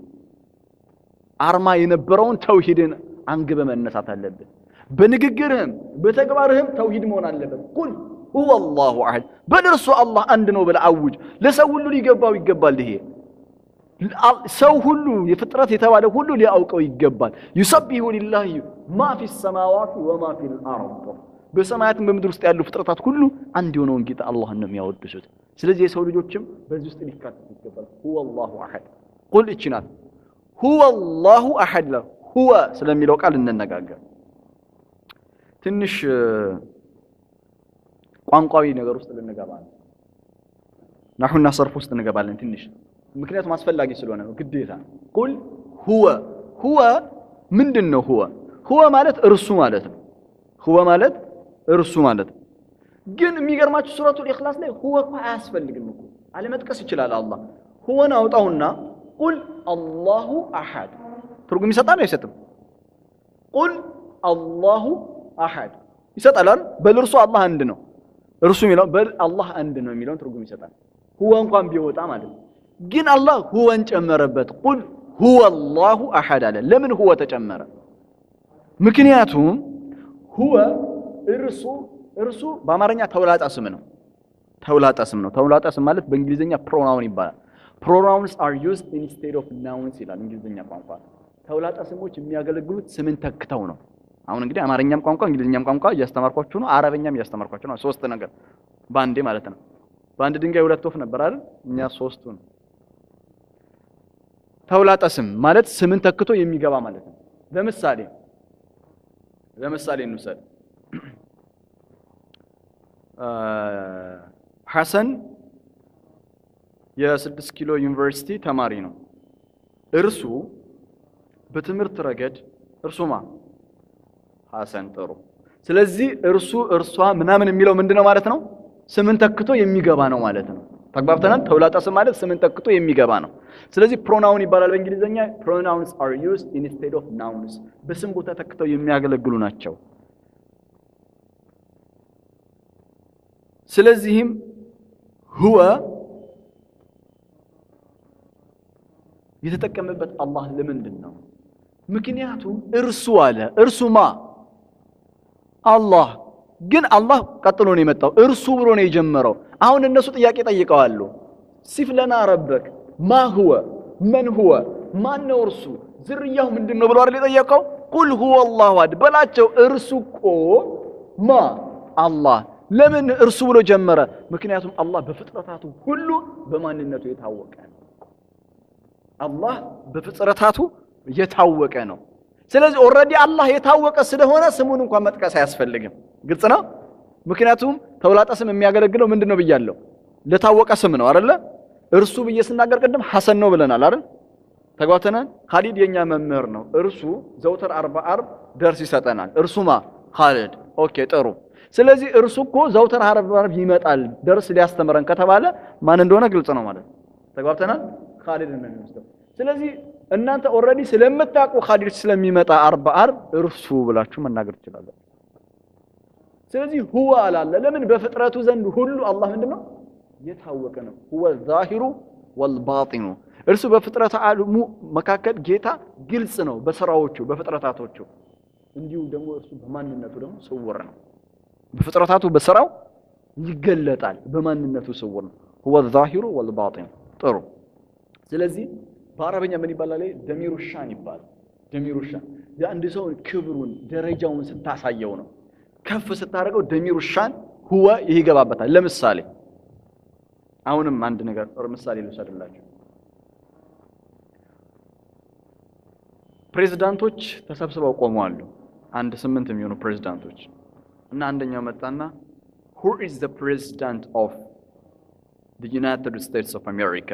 አርማ የነበረውን ተውሂድን አንግበ መነሳት አለብን። በንግግርህም በተግባርህም ተውሂድ መሆን አለበት። ቁል ሁወ አላሁ አሐድ በደርሱ አላህ አንድ ነው ብለህ አውጅ። ለሰው ሁሉ ሊገባው ይገባል። ይሄ ሰው ሁሉ የፍጥረት የተባለ ሁሉ ሊያውቀው ይገባል። ዩሰቢሁ ሊላሂ ማ ፊ ሰማዋት ወማ ፊ ልአርድ በሰማያትም በምድር ውስጥ ያሉ ፍጥረታት ሁሉ አንድ የሆነውን ጌታ አላህን ነው የሚያወድሱት። ስለዚህ የሰው ልጆችም በዚህ ውስጥ ሊካተት ይገባል። ሁወ አላሁ አሐድ ቁል እቺ ናት። ሁወ አላሁ አሐድ ላ ሁወ ስለሚለው ቃል እንነጋገር። ትንሽ ቋንቋዊ ነገር ውስጥ ልንገባ ነው። ናሑና ሰርፍ ውስጥ እንገባለን ትንሽ፣ ምክንያቱም አስፈላጊ ስለሆነ ነው ግዴታ። ቁል ሁወ ሁወ ምንድን ነው? ሁወ ሁወ ማለት እርሱ ማለት ነው። ሁወ ማለት እርሱ ማለት ነው። ግን የሚገርማችሁ ሱረቱል ኢኽላስ ላይ ሁወ እኮ አያስፈልግም እኮ አለመጥቀስ ይችላል አላህ። ሁወን አውጣውና ቁል አላሁ አሐድ ትርጉም ይሰጣል አይሰጥም? ቁል አላሁ አሐድ ይሰጣል አይደል? በል እርሱ አላህ አንድ ነው። እርሱ የሚለው በል አላህ አንድ ነው የሚለውን ትርጉም ይሰጣል። ሁወ እንኳን ቢወጣ ማለት ነው። ግን አላህ ሁወን ጨመረበት። ቁል ሁወ አላሁ አሐድ አለ። ለምን ሁወ ተጨመረ? ምክንያቱም ሁወ እርሱ እርሱ በአማርኛ ተውላጣ ስም ነው። ተውላጣ ስም ነው። ተውላጣ ስም ማለት በእንግሊዝኛ ፕሮናውን ይባላል። ፕሮናውንስ አር ዩዝድ ኢንስቴድ ኦፍ ናውንስ ይላል እንግሊዝኛ ቋንቋ። ተውላጣ ስሞች የሚያገለግሉት ስምን ተክተው ነው። አሁን እንግዲህ አማርኛም ቋንቋ እንግሊዝኛም ቋንቋ እያስተማርኳችሁ ነው። አረበኛም እያስተማርኳችሁ ነው። ሶስት ነገር በአንዴ ማለት ነው። በአንድ ድንጋይ ሁለት ወፍ ነበር አይደል? እኛ ሶስቱ ነው። ተውላጠ ስም ማለት ስምን ተክቶ የሚገባ ማለት ነው። ለምሳሌ ለምሳሌ እንውሰድ። ሐሰን የስድስት ኪሎ ዩኒቨርሲቲ ተማሪ ነው። እርሱ በትምህርት ረገድ እርሱማ ሐሰን ጥሩ። ስለዚህ እርሱ እርሷ ምናምን የሚለው ምንድነው ማለት ነው? ስምን ተክቶ የሚገባ ነው ማለት ነው። ተግባብተናል። ተውላጠ ስም ማለት ስምን ተክቶ የሚገባ ነው። ስለዚህ ፕሮናውን ይባላል በእንግሊዝኛ። ፕሮናውንስ አር ዩዝድ ኢንስቴድ ኦፍ ናውንስ፣ በስም ቦታ ተክተው የሚያገለግሉ ናቸው። ስለዚህም ሁወ የተጠቀመበት አላህ ለምንድን ነው? ምክንያቱም እርሱ አለ። እርሱማ አላህ ግን አላህ ቀጥሎ ነው የመጣው። እርሱ ብሎ ነው የጀመረው። አሁን እነሱ ጥያቄ ጠይቀዋሉ። ሲፍ ለና ረበክ ማ ሁወ መን ሁወ ማን ነው እርሱ ዝርያው ምንድን ነው ብሎ አይደል የጠየቀው? ቁል ሁወ አላሁ አሐድ በላቸው። እርሱ እኮ ማ አላህ ለምን እርሱ ብሎ ጀመረ? ምክንያቱም አላህ በፍጥረታቱ ሁሉ በማንነቱ የታወቀ ነው። አላህ በፍጥረታቱ የታወቀ ነው። ስለዚህ ኦልሬዲ አላህ የታወቀ ስለሆነ ስሙን እንኳን መጥቀስ አያስፈልግም። ግልጽ ነው። ምክንያቱም ተውላጠ ስም የሚያገለግለው ምንድን ነው ብያለሁ? ለታወቀ ስም ነው አይደለ? እርሱ ብዬ ስናገር ቅድም ሐሰን ነው ብለናል አይደል? ተጓተናል። ካሊድ የኛ መምህር ነው። እርሱ ዘውትር አርባ አርብ ደርስ ይሰጠናል። እርሱማ ካሊድ። ኦኬ ጥሩ። ስለዚህ እርሱ እኮ ዘውትር አርብ አርብ ይመጣል ደርስ ሊያስተምረን ከተባለ ማን እንደሆነ ግልጽ ነው ማለት ነው። ተጓብተናል። ካሊድ ነው የሚወስደው። ስለዚህ እናንተ ኦልሬዲ ስለምታውቁ ካሊድ ስለሚመጣ አርብ አርብ እርሱ ብላችሁ መናገር ትችላላችሁ። ስለዚህ ሁወ አላለ። ለምን በፍጥረቱ ዘንድ ሁሉ አላህ ምንድን ነው የታወቀ ነው። ሁወ ዛሂሩ ወልባጢኑ እርሱ በፍጥረት ዓለሙ መካከል ጌታ ግልጽ ነው በስራዎቹ በፍጥረታቶቹ፣ እንዲሁም ደግሞ እርሱ በማንነቱ ደግሞ ስውር ነው። በፍጥረታቱ በስራው ይገለጣል፣ በማንነቱ ስውር ነው። ሁወ ዛሂሩ ወልባጢኑ ጥሩ። ስለዚህ በአረበኛ ምን ይባላል? ደሚሩ ሻን ይባላል። ደሚሩ ሻን የአንድ ሰው ክብሩን ደረጃውን ስታሳየው ነው። ከፍ ስታደርገው ደሚሩ ሻን ሁወ ይህ ይገባበታል። ለምሳሌ አሁንም አንድ ነገር ምሳሌ ልውሰድላችሁ። ፕሬዝዳንቶች ተሰብስበው ቆመዋሉ። አንድ ስምንት የሚሆኑ ፕሬዝዳንቶች እና አንደኛው መጣና who is the president of the United States of America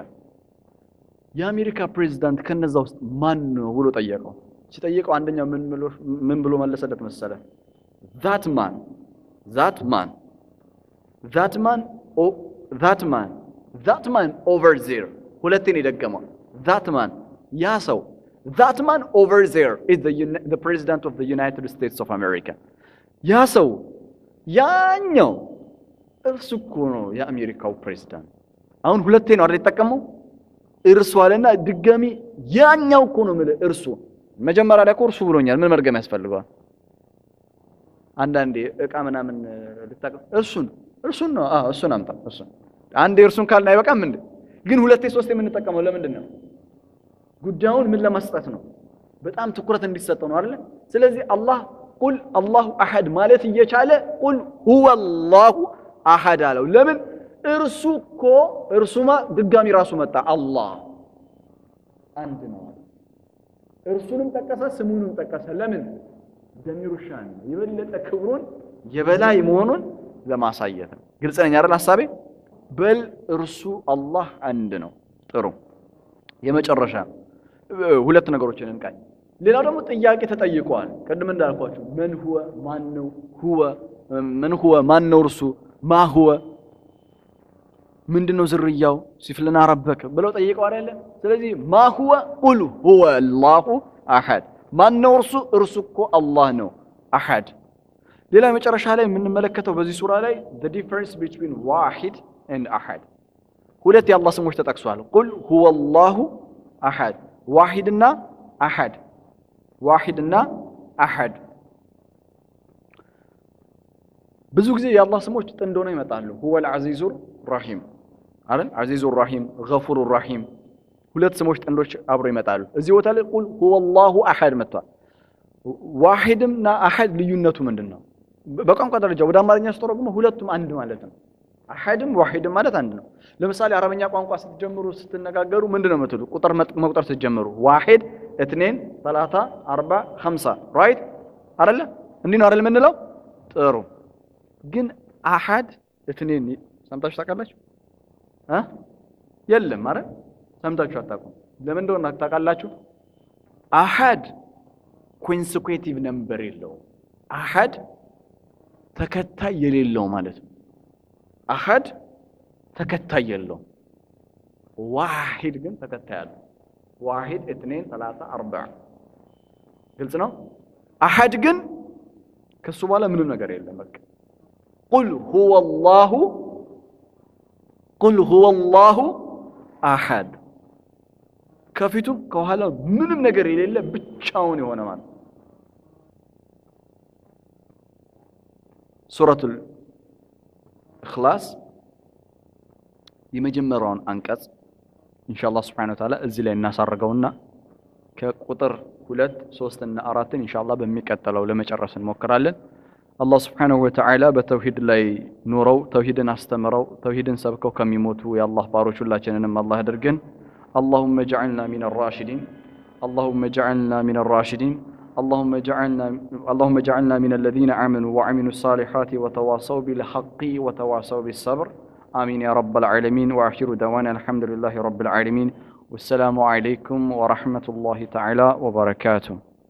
የአሜሪካ ፕሬዝዳንት ከነዛ ውስጥ ማን ነው ብሎ ጠየቀው። ሲጠይቀው አንደኛው ምን ብሎ መለሰለት መሰለ? that man that man that man oh, that man that man over there ሁለቴን የደገመው that man ያ ሰው that man over there is the, the president of the United States of America ያ ሰው ያኛው እርሱ እኮ ነው የአሜሪካው ፕሬዝዳንት። አሁን ሁለቴ ነው አይደል የተጠቀመው? እርሱ አለና ድጋሚ ያኛው እኮ ነው የምልህ እርሱ። መጀመሪያ ላይ እኮ እርሱ ብሎኛል። ምን መድገም ያስፈልገዋል? አንዳንዴ እቃ ምናምን ልታቀም እርሱን እርሱን ነው አዎ፣ እርሱን አምጣ እርሱን። አንዴ እርሱን ካልን አይበቃም እንዴ? ግን ሁለቴ ሶስቴ የምንጠቀመው ለምንድን ነው? ጉዳዩን ምን ለማስጠት ነው? በጣም ትኩረት እንዲሰጠው ነው አይደል? ስለዚህ አላህ ቁል አላሁ አሐድ ማለት እየቻለ ቁል ሁወ አላሁ አሐድ አለው። ለምን? እርሱ እኮ እርሱማ ድጋሚ ራሱ መጣ። አላህ አንድ ነው። እርሱንም ጠቀሰ፣ ስሙንም ጠቀሰ። ለምን? ደሚሩ ሻን የበለጠ ክብሩን የበላይ መሆኑን ለማሳየት ነው። ግልጽ ነኝ አይደል ሐሳቤ? በል እርሱ አላህ አንድ ነው። ጥሩ የመጨረሻ ሁለት ነገሮችን እንቃኝ። ሌላው ደግሞ ጥያቄ ተጠይቀዋል። ቅድም እንዳልኳችሁ መን ሁወ ማን ነው? ሁወ መን ሁወ ማን ነው? እርሱ ማ ሁወ ምንድን ነው ዝርያው? ሲፍልና ረበክ ብለው ጠይቀው አይደለ? ስለዚህ ማ ሁወ ቁል ሁወ አላሁ አሐድ። ማን ነው እርሱ? እርሱ እኮ አላህ ነው አሐድ። ሌላ መጨረሻ ላይ የምንመለከተው በዚህ ሱራ ላይ the difference between ዋሂድ and አሐድ ሁለት የአላህ ስሞች ተጠቅሷል። ቁል ሁወ አላሁ አሐድ ዋሂድና አሐድ ዋሂድና አሐድ ብዙ ጊዜ የአላህ ስሞች ጥንድ ሆነው ይመጣሉ። ሁወል ዐዚዙ ራሂም አይደል? ዐዚዙ ራሂም፣ ገፉሩ ራሂም ሁለት ስሞች ጥንዶች አብሮ ይመጣሉ። እዚህ ቦታ ላይ ቁል ሁወላሁ አሐድ መጥቷል። ዋሂድምና አሐድ ልዩነቱ ምንድን ነው? በቋንቋ ደረጃ ወደ አማርኛ ስተረጉመው ሁለቱም አንድ ማለት ነው። አሐድም ዋሂድም ማለት አንድ ነው። ለምሳሌ አረበኛ ቋንቋ ስትጀምሩ ስትነጋገሩ ምንድን ነው የምትሉ? ቁጥር መቁጠር ስትጀምሩ ዋሂድ፣ እትኔን፣ ሰላሳ፣ አርባ፣ ሀምሳ ራይት አይደለ? እንዲህ ነው አይደል የምንለው? ጥሩ ግን አሐድ እትኔን ሰምታችሁ ታውቃላችሁ? እ የለም አረ ሰምታችሁ አታውቁም። ለምን እንደሆነ ታውቃላችሁ? አሐድ ኮንሲኩዌቲቭ ነምበር የለውም። አሐድ ተከታይ የሌለው ማለት ነው። አሐድ ተከታይ የለውም። ዋሂድ ግን ተከታይ አለው። ዋሂድ እትኔን ሰላሳ አርባ ግልጽ ነው። አሐድ ግን ከሱ በኋላ ምንም ነገር የለም። በቃ ቁል ሁወ አላሁ ቁል ሁወ አላሁ አሐድ ከፊቱም ከኋላ ምንም ነገር የሌለ ብቻውን የሆነ ማለት ሱረቱል ኢኽላስ የመጀመሪያውን አንቀጽ ኢንሻአላህ ሱብሓነሁ ወተዓላ እዚህ ላይ እናሳርገውና ከቁጥር ሁለት ሶስት እና አራትን ኢንሻአላህ በሚቀጥለው ለመጨረስ እንሞክራለን። አላህ ስብሓነሁ ወተዓላ በተውሂድ ላይ ኑረው ተውሂድን አስተምረው ተውሂድን ሰብከው ከሚሞቱ የአላህ ባሮች ሁላችንንም አላህ ያድርገን። اللهم اجعلنا من الراشدين اللهم اجعلنا من الراشدين اللهم اجعلنا اللهم اجعلنا من الذين آمنوا وعملوا الصالحات وتواصوا بالحق وتواصوا بالصبر آمين يا رب العالمين وآخر دعوانا الحمد لله رب العالمين والسلام عليكم ورحمة الله تعالى وبركاته